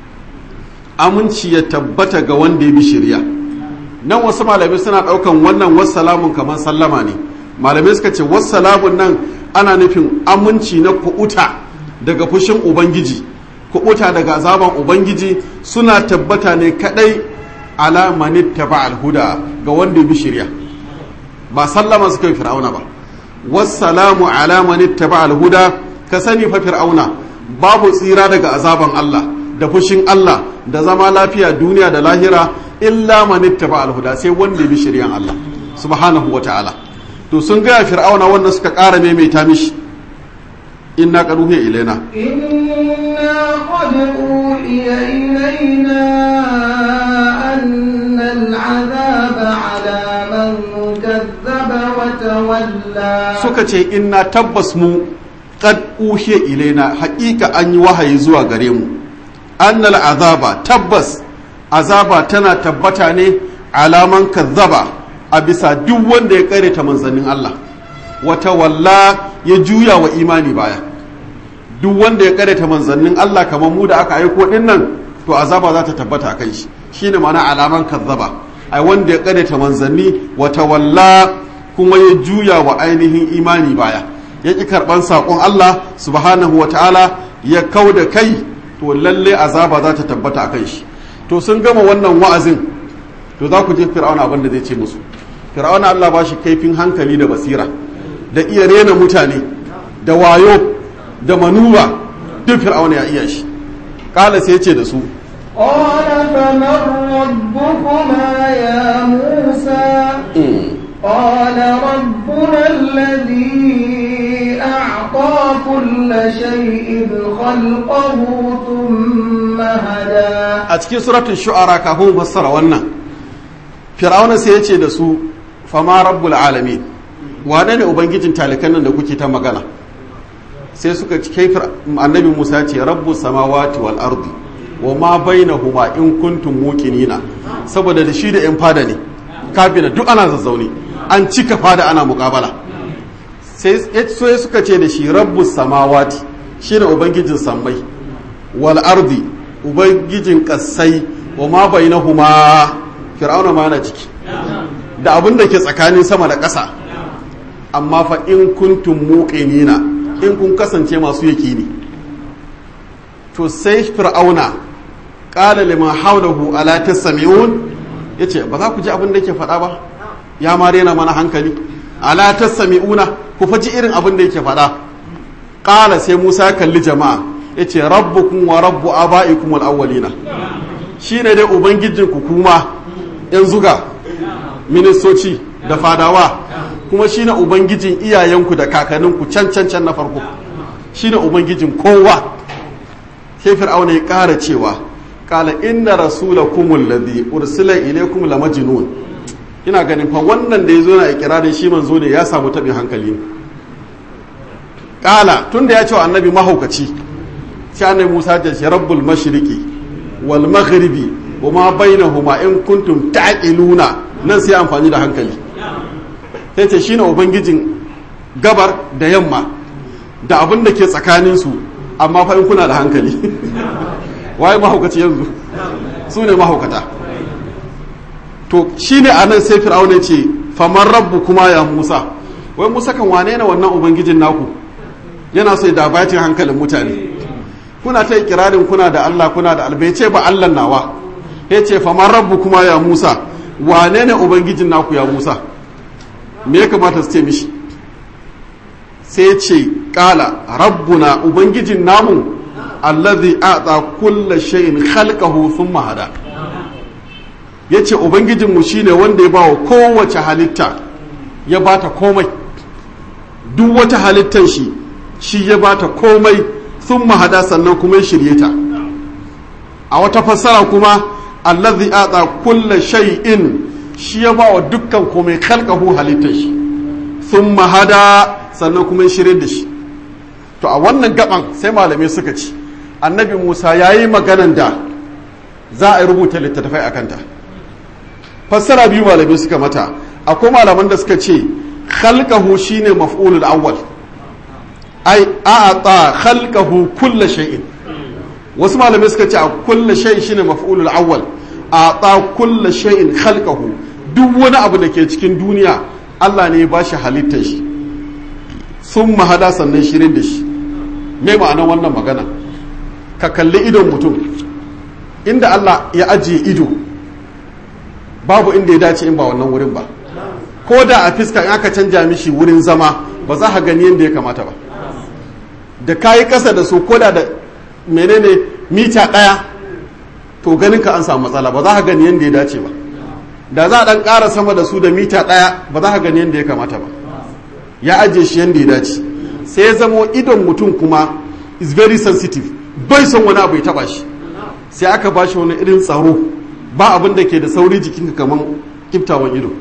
aminci ya tabbata ga wanda ya bi shari'a nan wasu malamai suna daukan wannan wassalamun kamar sallama ne malamai suka ce wassalamun nan ana nufin aminci na kuɓuta daga fushin ubangiji kuɓuta daga azaban ubangiji suna tabbata ne kadai ala man ittaba al-huda ga wanda ya bi shari'a ba sallama suka yi fir'auna ba wassalamu ala man ittaba al-huda ka sani fa fir'auna babu tsira daga azaban Allah da fushin Allah da zama lafiya duniya da lahira illa man ittaba al-huda sai wanda bi shari'an Allah subhanahu wa ta'ala to sun ga fir'auna wanda suka ƙara maimaita mishi inna qad uhiya ilaina inna qad uhiya ilaina anna al-'adhaba 'ala man kazzaba wa tawalla suka ce inna tabbas mu qad uhiya ilaina haƙiƙa an yi wahayi zuwa gare mu annal azaba tabbas azaba tana tabbata ne alaman kazzaba a bisa duk wanda ya kare ta manzannin Allah wata walla ya juya wa imani baya duk wanda ya kare ta manzannin Allah kamar mu da aka aiko din nan to azaba za ta tabbata a kan shi shine ma'ana alaman kazzaba ai wanda ya kare ta manzanni wata walla kuma ya juya wa ainihin imani baya ya ƙi karɓan saƙon Allah subhanahu wa ta'ala ya kau da kai to lalle azaba za ta tabbata a kan shi to sun gama wannan wa'azin to za ku je fir'auna abin da zai ce musu fir'auna Allah ba shi kaifin hankali da basira da iya rena mutane da wayo da manuwa duk fir'auna ya iya shi kala sai ce da su قال فمن ربكما يا موسى قال ربنا الذي أعطى كل شيء خلقه ثم هدى a cikin suratun shu'ara kafin fassara wannan fir'auna sai ya ce da su fama rabbul alamin wane ne ubangijin talikan nan da kuke ta magana sai suka kai annabi musa ce rabbus samawati wal ardi wa ma bainahuma in kuntum muqinina saboda da shi da yan fada ne kafina duk ana zazzaune an cika fada ana muƙabala sai suka ce da shi rabbus samawati shine ubangijin sammai wal ardi ubangijin kassai wa ma bainahuma fir'auna ma yana ciki da abin da ke tsakanin sama da ƙasa amma fa in kuntum muqinina in kun kasance masu yakini to sai fir'auna qala liman hawlahu ala tasmi'un yace ba za ku ji abin da yake faɗa ba ya ma rena mana hankali ala tasmi'una ku faji irin abin da yake faɗa qala sai Musa ya kalli jama'a yace rabbukum wa rabbu aba'ikum al-awwalina shine dai ubangijin ku kuma yan zuga ministoci da fadawa kuma shine ubangijin iyayenku da kakanninku can can can na farko shine ubangijin kowa sai fir'auna ya ƙara cewa qala inna rasulakum alladhi ursila ilaykum lamajnun ina ganin fa wannan da yazo na ikirarin shi manzo ne ya samu tabin hankali ne qala tunda ya ce wa annabi mahaukaci sai annabi Musa ya ce rabbul mashriqi wal maghribi wama bainahuma in kuntum ta'qiluna nan sai amfani da hankali sai ce shine ubangijin gabar da yamma da abin da ke tsakanin su amma fa in kuna da hankali waye mahaukaci yanzu su ne mahaukata to shine anan sai fir'auna ce faman rabbu kuma ya Musa wai Musa kan wane ne wannan ubangijin naku yana so ya dabatin hankalin mutane kuna ta kirarin kuna da Allah kuna da albai ce ba Allah nawa ya ce faman rabbu kuma ya Musa wane ne ubangijin naku ya Musa me ya kamata su ce mishi sai ce kala rabbuna ubangijin namu allazi a'ta kulla shay'in khalqahu thumma hada yace ubangijin mu shine wanda ya bawa kowace halitta ya bata komai duk wata halittar shi shi ya bata komai sun mahada sannan kuma ya shirye ta a wata fassara kuma allazi atsa kulla shay'in shi ya ba wa dukkan komai khalqahu halittar shi sun mahada sannan kuma ya shirye da shi to a wannan gaban sai malamai suka ci annabi musa ya yi maganan da za a rubuta littattafai a kanta fassara biyu malamai suka mata akwai malaman da suka ce khalqahu shine maf'ulul awwal ai a'ata khalqahu kulla shay'in wasu malamai suka ce a kulla shay'in shine maf'ulul awwal a'ata kulla shay'in khalqahu duk wani abu da ke cikin duniya Allah ne ya bashi halittar shi sun mahada sannan shirin da shi me ma'anar wannan magana ka kalli idon mutum inda Allah ya ajiye ido babu inda ya dace in ba wannan wurin ba ko da a fiska in aka canja mishi wurin zama ba za ka gani yadda ya kamata ba da kayi kasa da su koda da menene mita ɗaya to ganin ka an samu matsala ba za ka gani yadda ya dace ba da za a ɗan ƙara sama da su da mita ɗaya ba za ka gani yadda ya kamata ba ya ajiye shi yadda ya dace sai ya zamo idon mutum kuma is very sensitive bai son wani abu ya taba shi sai aka ba shi wani irin tsaro ba abin da ke da sauri jikinka kamar kiftawan ido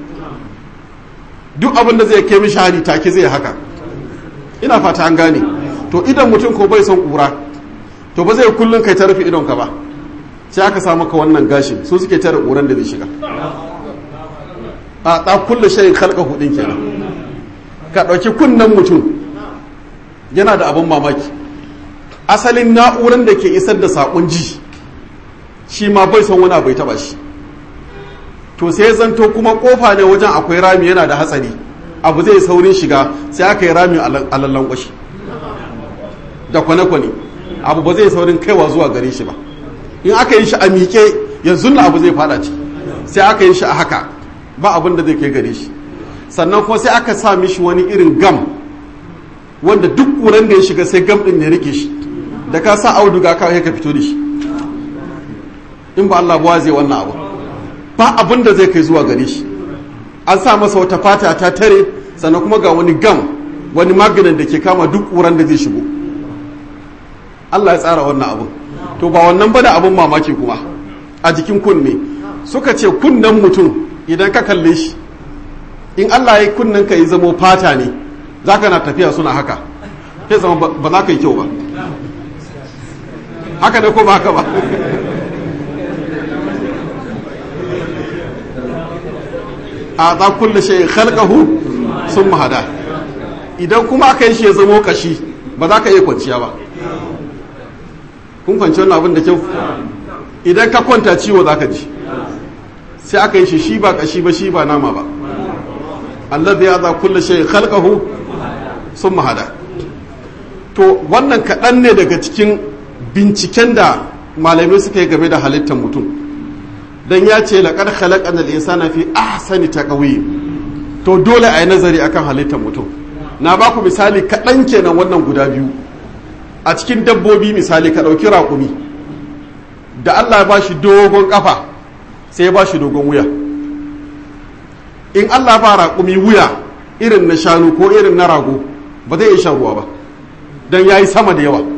duk abin da zai kai mishi hari take zai haka ina fata an gane to idan mutum ko bai son kura to ba zai kullun kai ta rufe idon ka ba sai aka samu ka wannan gashin su suke tare kuran da zai shiga a ta kulle shayin halka hudin kenan ka ɗauki kunnen mutum yana da abin mamaki asalin na'uran da ke isar da saƙon ji shi ma bai son wani bai taba shi to sai ya zanto kuma kofa ne wajen akwai rami yana da hatsari abu zai saurin shiga sai aka yi rami a lallan kwashi da kwane-kwane abu ba zai saurin kaiwa zuwa gare shi ba in aka yi shi a miƙe yanzu na abu zai fada ci sai aka yi shi a haka ba abin da zai kai gare shi sannan kuma sai aka sa mishi wani irin gam wanda duk ƙuran da ya shiga sai gam ɗin ne rike shi da ka sa auduga kawai ka fito da shi in ba Allah ba zai wannan abu ba abin da zai kai zuwa gare shi an sa masa wata fata ta tare sannan kuma ga wani gam wani maganin da ke kama duk ƙuran da zai shigo Allah ya tsara wannan abu to ba wannan ba da abin mamaki kuma a jikin kunne suka ce kunnen mutum idan ka kalle shi in Allah ya yi kunnen ka yi zamo fata ne za ka na tafiya suna haka sai zama ba za ka yi kyau ba haka ne ko ba haka ba a za kulle shi khalqahu sun mahada idan kuma aka yi shi ya zamo kashi ba za ka iya kwanciya ba kun kwanci wannan abin da kyau idan ka kwanta ciwo za ka ji sai aka yi shi shi ba kashi ba shi ba nama ba Allah ya za kulle shi khalqahu sun mahada to wannan kaɗan ne daga cikin binciken da malamai suka yi game da halittar mutum dan ya ce laƙar khalaƙan al-insana fi ahsani taqwim to dole a yi nazari akan halittar mutum na ba ku misali kaɗan kenan wannan guda biyu a cikin dabbobi misali ka ɗauki raƙumi da Allah ya ba shi dogon ƙafa sai ya ba shi dogon wuya in Allah ba raƙumi wuya irin na shanu ko irin na rago ba zai iya shan ruwa ba don ya yi sama da yawa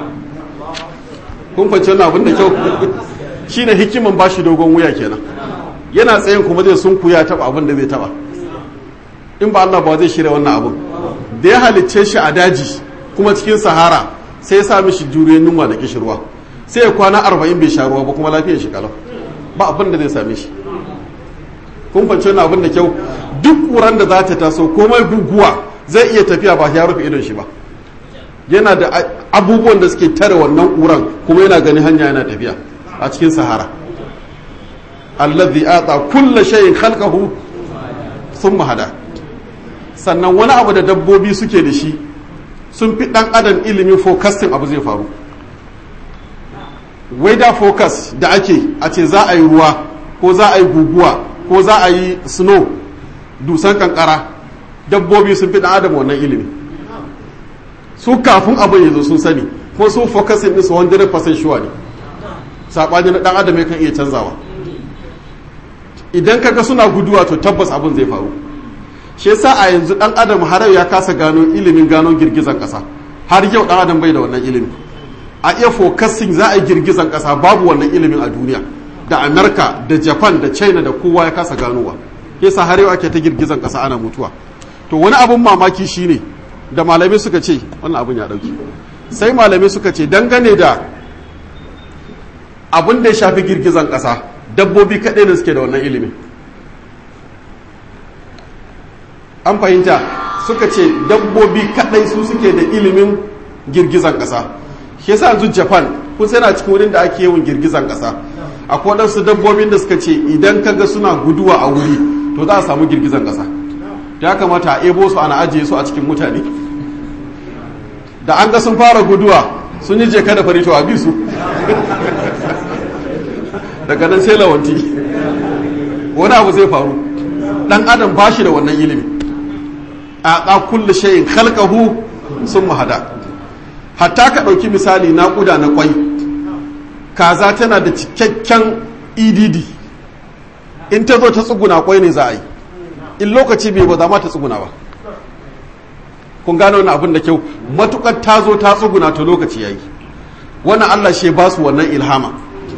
kun fahimci wannan abin da kyau shi ne hikiman ba shi dogon wuya kenan yana tsayin kuma zai sun kuya taba abin da zai taba in ba Allah ba zai shirya wannan abin da ya halicce shi a daji kuma cikin sahara sai ya sa mishi juriyar yunwa da kishirwa sai ya kwana arba'in bai sha ruwa ba kuma lafiyar shi kalau ba abin da zai same shi kun fahimci wannan abin da kyau duk ƙuran da za ta taso komai guguwa zai iya tafiya ba ya rufe idon shi ba yana da abubuwan da suke tare wannan ƙuran kuma yana gani hanya yana tafiya a cikin sahara allazi ata kulla shay'in khalqahu thumma hada sannan wani abu da dabbobi suke da shi sun fi dan adam ilimin forecasting abu zai faru weather focus da ake a ce za a yi ruwa ko za a yi guguwa ko za a yi snow dusan kankara dabbobi sun fi dan adam wannan ilimi su kafin abin ya zo sun sani ko su focusing din su 100% sure ne saɓani na ɗan adam kan iya canzawa idan kaga suna guduwa to tabbas abin zai faru shi yasa a yanzu ɗan adam har ya kasa gano ilimin gano girgizan ƙasa har yau ɗan adam bai da wannan ilimi a iya focusing za a yi girgizan ƙasa babu wannan ilimin a duniya da amerika da japan da china da kowa ya kasa ganowa yasa har yau ake ta girgizan ƙasa ana mutuwa to wani abin mamaki shine da malamai suka ce wannan abin ya ɗauki sai malamai suka ce dangane da abin da ya shafi girgizan ƙasa dabbobi kaɗai da suke da wannan ilimin an fahimta suka ce dabbobi kaɗai su suke da ilimin girgizan ƙasa shi yasa yanzu japan kun sai na cikin wurin da ake yawan girgizan ƙasa akwai waɗansu dabbobin da suka ce idan ka ga suna guduwa a wuri to za a samu girgizan ƙasa ya kamata a ebo su ana ajiye su a cikin mutane da an ga sun fara guduwa sun yi jeka da fari to a bi su daga nan sai lawanti wani abu zai faru dan adam ba shi da wannan ilimi a ɗa kulle shayin halkahu sun mahada hatta ka ɗauki misali naƙuda na ƙwai kaza tana da cikakken edd in ta zo ta tsuguna ƙwai ne za a yi in lokaci bai ba za ma ta tsuguna ba kun gano wani abin da kyau matukar ta zo ta tsuguna to lokaci ya yi wannan allah shi ba su wannan ilhama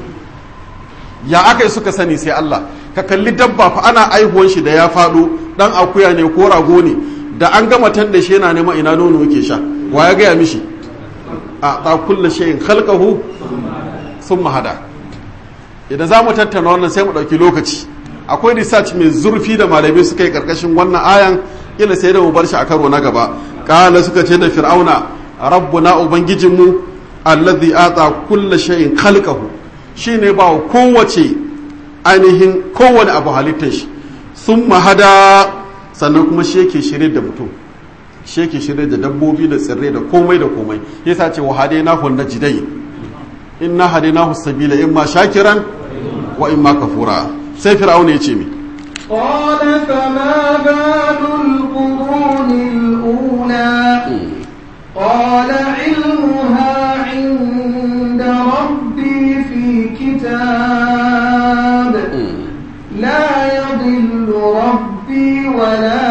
ya aka yi suka sani sai Allah ka kalli dabba fa ana aihuwan shi da ya faɗo dan akuya ne ko rago ne da an gama tan da shi yana neman ina nono yake sha wa ya gaya mishi a ta kulla shayin khalqahu sun mahada idan za mu tattauna wannan sai mu ɗauki lokaci akwai research mai zurfi da malamai suka yi karkashin wannan ayan ila sai da mu bar shi a karo na gaba kala suka ce da fir'auna rabbuna ubangijinmu allazi ata kulla shay'in khalqahu shine ba kowace ainihin kowane abu halittar shi sun mahada sannan kuma shi yake shirye da mutum shi yake shirye da dabbobi da tsirrai da komai da komai yasa ce wa hadainahu najdai inna hadainahu sabila imma shakiran wa imma kafura sai fir'auna ya ce mi قال فما بال القرون الأولى قال علمها عند ربي في كتاب لا يضل ربي ولا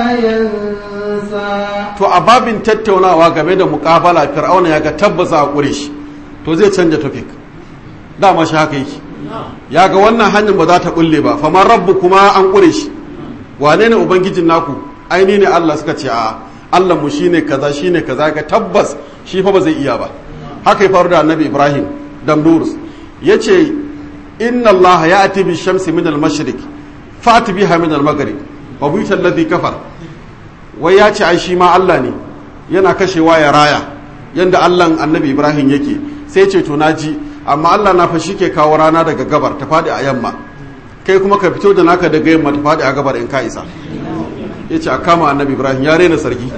ينسى to a babin tattaunawa game da mukabala fir'auna ya ga tabbasa a ƙure shi to zai canja topic dama shi haka yake ya ga wannan hanyar ba za ta bulle ba famar rabbu kuma an ƙure shi wane ne ubangijin naku aini ne Allah suka ce a Allah mu shine kaza shine kaza ga tabbas shi fa ba zai iya ba haka ya faru da annabi Ibrahim damdurus yace inna Allah ya'ti bi shamsi min al-mashriq fa'ti biha min al-maghrib wa buita alladhi kafar wai ya ce ai shi ma Allah ne yana kashewa ya raya yanda Allah annabi Ibrahim yake sai ce to naji amma Allah na fa ke kawo rana daga gabar ta fadi a yamma kai kuma ka fito da naka daga yamma ta fadi a gabar in ka isa yace a kama annabi Ibrahim ya rena sarki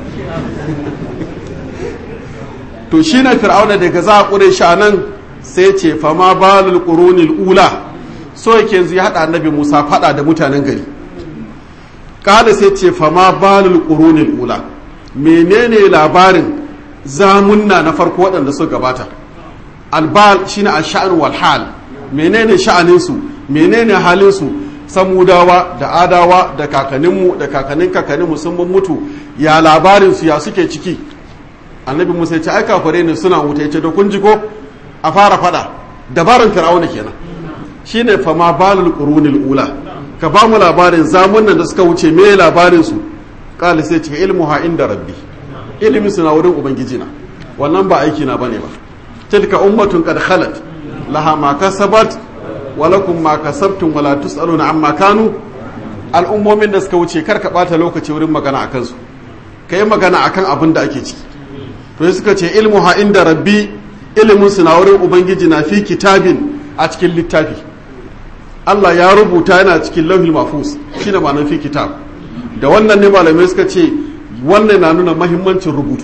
to shi na fir'auna daga za a ƙure shi a nan sai ce fama balul qurunil ula so yake yanzu ya haɗa annabi Musa faɗa da mutanen gari kada sai ce fama balul qurunil ula menene labarin zamunna na farko waɗanda suka gabata albal shine al-sha'n wal hal menene sha'anin su menene halin su samudawa da adawa da kakanninmu da kakannin kakanninmu sun mutu ya labarin su ya suke ciki annabi musa ya ce ai kafare ne suna wuta ya ce da kun ji ko a fara fada dabaran fir'auna kenan shine fama balul qurunil ula ka ba mu labarin zamunan da suka wuce me labarin su qala sai ce ilmuha inda rabbi ilmi suna wurin ubangiji na wannan ba aiki na bane ba tilka ummatun qad khalat laha ma kasabat wa lakum ma kasabtum wala tusaluna amma kanu al'ummomin da suka wuce kar ka bata lokaci wurin magana akan su kai magana akan abin da ake ciki to suka ce ilmuha inda rabbi ilimin su na wurin ubangiji na fi kitabin a cikin littafi Allah ya rubuta yana cikin lauhil mafus shine ma'anar fi kitab da wannan ne malamai suka ce wannan na nuna mahimmancin rubutu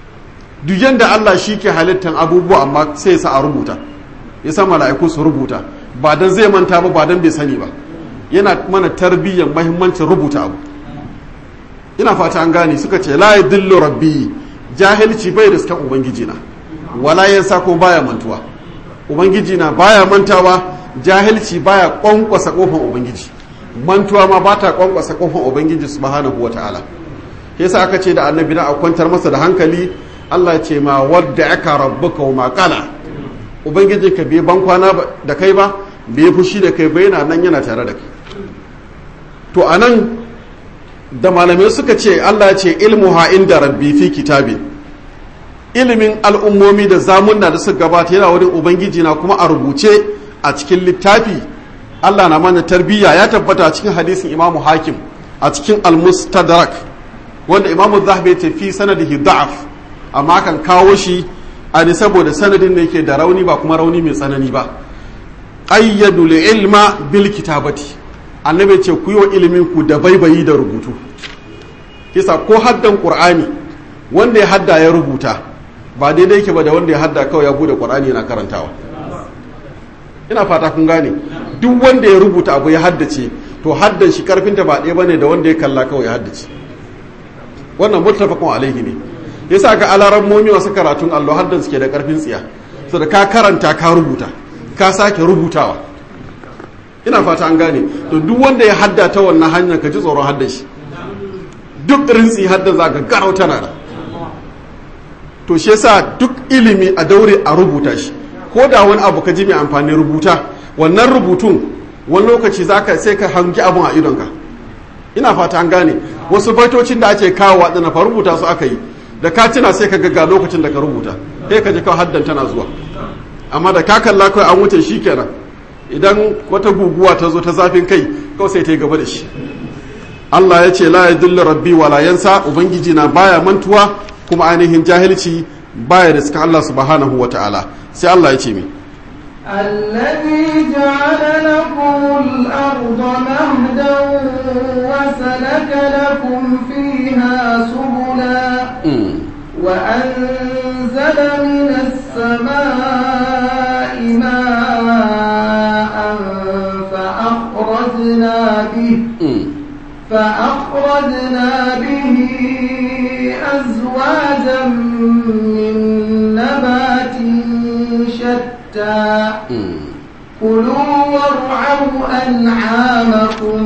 duk yanda Allah shi ke halittar abubuwa amma sai ya sa a rubuta ya sa mala'iku su rubuta ba dan zai manta ba ba dan bai sani ba yana mana tarbiyyar mahimmancin rubuta abu ina fata an gane suka ce la yadillu rabbi jahilci bai riskan ubangiji na wala yansa ko baya mantuwa ubangiji na baya mantawa jahilci baya kwankwasa kofan ubangiji mantuwa ma ba ta kwankwasa kofan ubangiji subhanahu wata'ala yasa aka ce da annabi na a kwantar masa da hankali Allah ce ma wadda aka rabbuka wa makala ubangiji ka bai ban kwana da kai ba bai fushi da kai ba yana nan yana tare da kai to anan da malamai suka ce Allah ce ilmuha inda rabbi fi kitabin ilimin al'ummomi da zamunna da suka gabata yana wurin ubangiji na kuma a rubuce a cikin littafi Allah na mana tarbiyya ya tabbata a cikin hadisin imamu hakim a cikin al-mustadrak wanda imamu zahabi ce fi sanadihi da'af amma kan kawo shi a ne saboda sanadin da yake da rauni ba kuma rauni mai tsanani ba qayyadu ilma bil kitabati annabi ce ku yi wa ilimin ku da baibayi da rubutu kisa ko haddan qur'ani wanda ya hadda ya rubuta ba daidai yake ba da wanda ya hadda kawai ya bude qur'ani yana karantawa ina fata kun gane duk wanda ya rubuta abu ya haddace to haddan shi karfinta ba ɗaya bane da wanda ya kalla kawai ya haddace wannan muttafaqun alaihi ne yasa ga alaran momi wasu karatun allo haddan suke da karfin tsiya so da ka karanta ka rubuta ka sake rubutawa ina fata an gane to duk wanda ya hadda ta wannan hanyar ka ji tsoron haddan shi duk rintsi haddan za ka garau tana da to shi yasa duk ilimi a daure a rubuta shi ko da wani abu ka ji mai amfani rubuta wannan rubutun wani lokaci zaka sai ka hangi abun a idonka ina fata an gane wasu baitocin da ake kawo waɗanda fa rubuta su aka yi da ka tuna sai ka ga lokacin da ka rubuta sai ka ji kawai haddan tana zuwa amma da ka kalla kawai an wuce shi kenan idan wata guguwa ta zo ta zafin kai kawai sai ta yi gaba da shi Allah ya ce la yadullu rabbi wala yansa ubangiji na baya mantuwa kuma ainihin jahilci baya da suka Allah subhanahu wa ta'ala sai Allah ya ce mi الذي جعل لكم الأرض مهدا وسلك لكم فيها سبلا وأنزل من السماء ماء فأخرجنا به فأخرجنا به أزواجا من نبات شتى كلوا وارعوا أنعامكم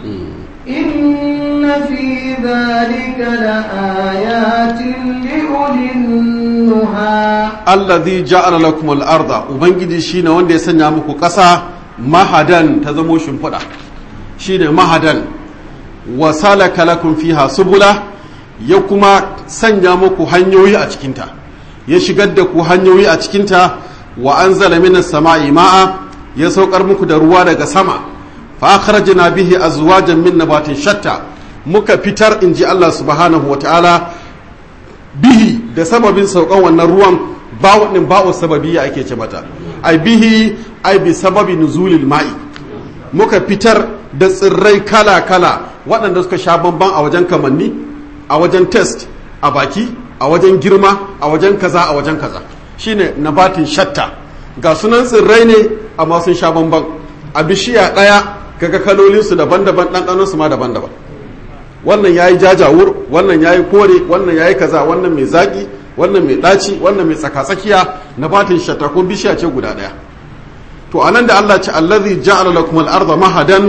إن في ذلك لآيات لأولي النهى alladhi ja'ala lakum al-arda ubangiji shine wanda ya sanya muku ƙasa mahadan ta zamo shimfiɗa shine mahadan wa salaka lakum fiha subula ya kuma sanya muku hanyoyi a cikinta ya shigar da ku hanyoyi a cikinta wa anzala minas sama'i ma'a ya saukar muku da ruwa daga sama fa akhrajna bihi azwajan min nabatin shatta muka fitar inji Allah subhanahu wa ta'ala bihi da sababin saukan wannan ruwan bawo din bawo sababiyya ake ce mata ai bihi ai bi sababi nuzulil ma'i muka fitar da tsirrai kala kala waɗanda suka sha bamban a wajen kamanni a wajen test a baki a wajen girma a wajen kaza a wajen kaza shine nabatin shatta ga sunan tsirrai ne amma sun sha bamban a bishiya ɗaya kaga kalolinsu daban-daban ɗanɗanonsu ma daban-daban wannan yayi jajawur wannan yayi kore wannan yayi kaza wannan mai zaki wannan mai daci wannan mai tsakatsakiya na batin shatta ko bishiya ce guda daya to anan da Allah ce allazi ja'ala lakum al-ardha mahadan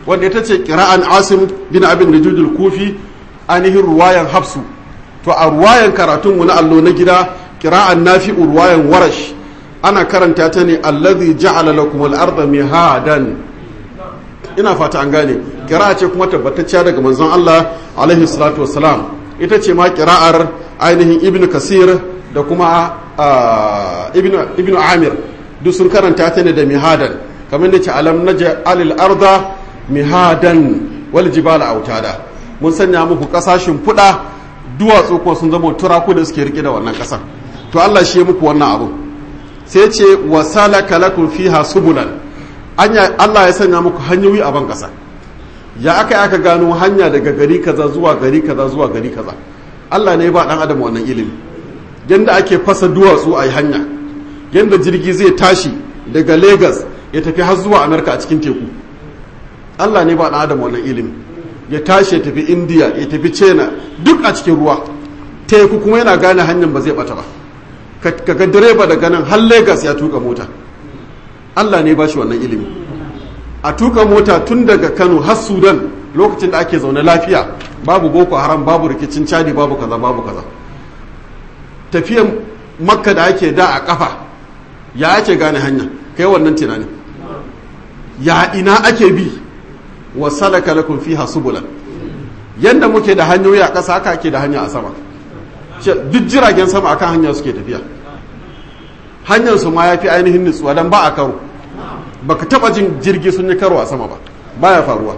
wanda ita ce kira'an asim bin abin da jujul kufi ainihin ruwayan hafsu to a ruwayan karatunmu na allo na gida kira'an nafi ruwayan warash ana karanta ta ne allazi ja'ala lakum al-ardha mihadan ina fata an gane kira'a ce kuma tabbatacciya daga manzon Allah alaihi salatu wassalam ita ce ma kira'ar ainihin ibn kasir da kuma ibn amir duk sun karanta ta ne da mihadan kamar da ce alam naja alil arda mihadan wal jibala autada mun sanya muku kasashen fuda duwatsu kuma sun zama turaku da suke rike da wannan kasar to Allah shi muku wannan abu sai ce wa salaka lakum fiha subulan anya Allah ya sanya muku hanyoyi a ban kasa ya aka aka gano hanya daga gari kaza zuwa gari kaza zuwa gari kaza Allah ne ba dan adam wannan ilimi yanda ake fasa duwatsu a hanya yanda jirgi zai tashi daga Lagos ya tafi har zuwa America a cikin teku Allah ne ba dan adam wannan ilimi ya tashi ya tafi India ya tafi China duk a cikin ruwa teku kuma yana gane hanyar ba zai bata ba kaga direba daga nan har Lagos ya tuka mota Allah ne ba shi wannan ilimi a tuka mota tun daga Kano har Sudan lokacin da ake zaune lafiya babu boko haram babu rikicin cadi babu kaza babu kaza tafiyan makka da ake da a kafa ya ake gane hanya kai wannan tunani ya ina ake bi wa salaka lakum fiha subulan yanda muke da hanyoyi a ƙasa haka ake da hanya a sama duk jiragen sama akan hanya suke tafiya hanyar su ma ya fi ainihin nutsuwa don ba a karo baka taba jin jirgi sun yi karo a sama ba baya faruwa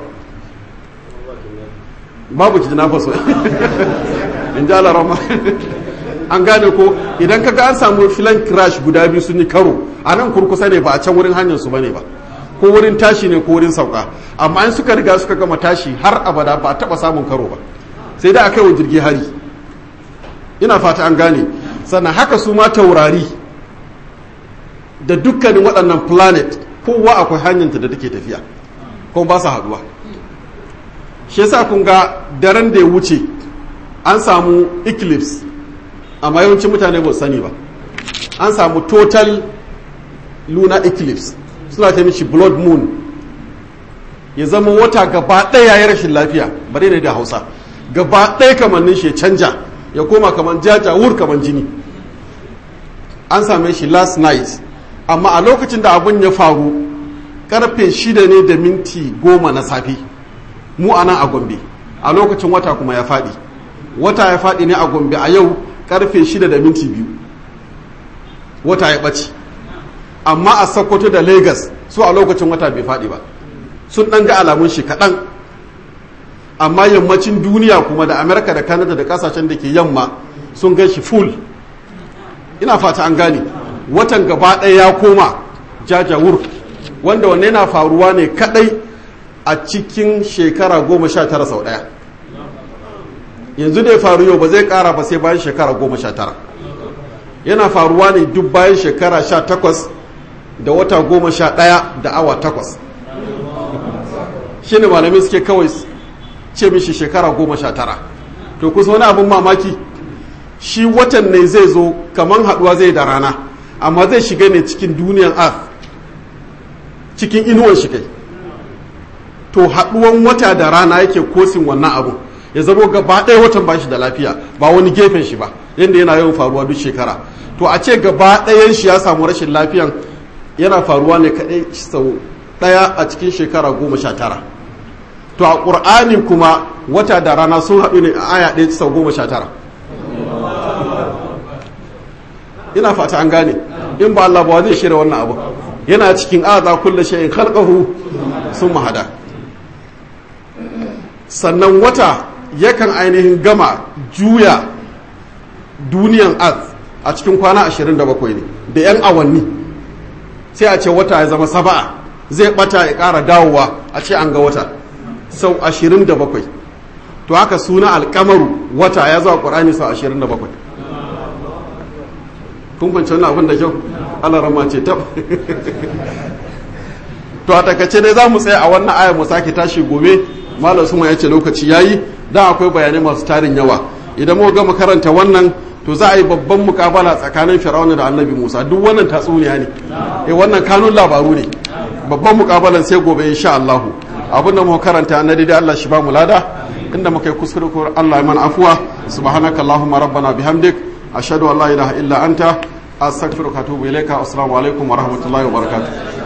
babu ki na faso in ji alarama an gane ko idan kaga an samu filan crash guda biyu sun yi karo a nan kurkusa ne ba a can wurin hanyar su bane ba ko wurin tashi ne ko wurin sauka amma in suka riga suka gama tashi har abada ba a taba samun karo ba sai da aka yi wa jirgi hari ina fata an gane sannan haka su ma taurari da dukkanin waɗannan planet kowa akwai hanyarta da take tafiya kuma ba su haduwa shi yasa kun ga daren da ya wuce an samu eclipse amma yawancin mutane ba sani ba an samu total lunar eclipse suna ta mishi blood moon ya zama wata gaba ɗaya ya rashin lafiya bare ne da hausa gaba ɗaya kamannin shi ya canja ya koma kaman jaja wur kaman jini an same shi last night amma a lokacin da abun ya faru karfe shida ne da minti goma na safe mu a nan a gombe a lokacin wata kuma ya faɗi wata ya faɗi ne a gombe a yau karfe shida da minti biyu wata ya ɓace amma a sokoto da lagos su a lokacin wata bai faɗi ba sun ɗan ga alamun shi kaɗan amma yammacin duniya kuma da amerika da canada da ƙasashen da ke yamma sun gan shi full ina fata an gane watan gaba ɗaya ya koma jajawur wanda wanne na faruwa ne kadai a cikin shekara goma sha tara sau ɗaya yanzu da ya faru yau ba zai ƙara ba sai bayan shekara goma sha tara yana faruwa ne duk bayan shekara sha takwas da wata goma sha ɗaya da awa takwas shi ne malamai suke kawai ce mishi shekara goma sha tara to kusa wani abin mamaki shi watan ne zai zo kamar haɗuwa zai da rana amma zai shiga ne cikin duniyan earth cikin inuwan shi kai to haɗuwan wata da rana yake kosin wannan abu ya zamo gaba ɗaya watan ba shi da lafiya ba wani gefen shi ba yadda yana yawan faruwa duk shekara to a ce gaba ɗayan shi ya samu rashin lafiyan yana faruwa ne kaɗai sau ɗaya a cikin shekara goma sha tara to a ƙur'ani kuma wata da rana sun haɗu ne a aya ɗaya sau goma sha tara ina fata an gane in ba Allah ba zai shirya wannan abu yana cikin aza kulle shay'in khalqahu sun mahada sannan wata yakan ainihin gama juya duniyan az a cikin kwana 27 ne da 'yan awanni sai a ce wata ya zama saba'a zai bata ya ƙara dawowa a ce an ga wata sau 27 to haka suna alkamaru wata ya zuwa ƙwarani sau 27 kun kwanci wannan abin da kyau Allah rama ce tab to a takace dai za mu tsaya a wannan ayar mu sake tashi gobe malam suma ya ce lokaci yayi da akwai bayanai masu tarin yawa idan mu gama karanta wannan to za a yi babban mukabala tsakanin fir'auna da annabi musa duk wannan tatsuniya ne eh wannan kanun labaru ne babban mukabalan sai gobe insha Allah abin da muka karanta na daidai Allah shi ba mu lada inda muka yi kuskure ko Allah ya mana afuwa subhanaka allahumma rabbana bihamdik ashhadu an la ilaha illa anta astaghfiruka wa atubu ilaika assalamu alaikum wa rahmatullahi wa barakatuh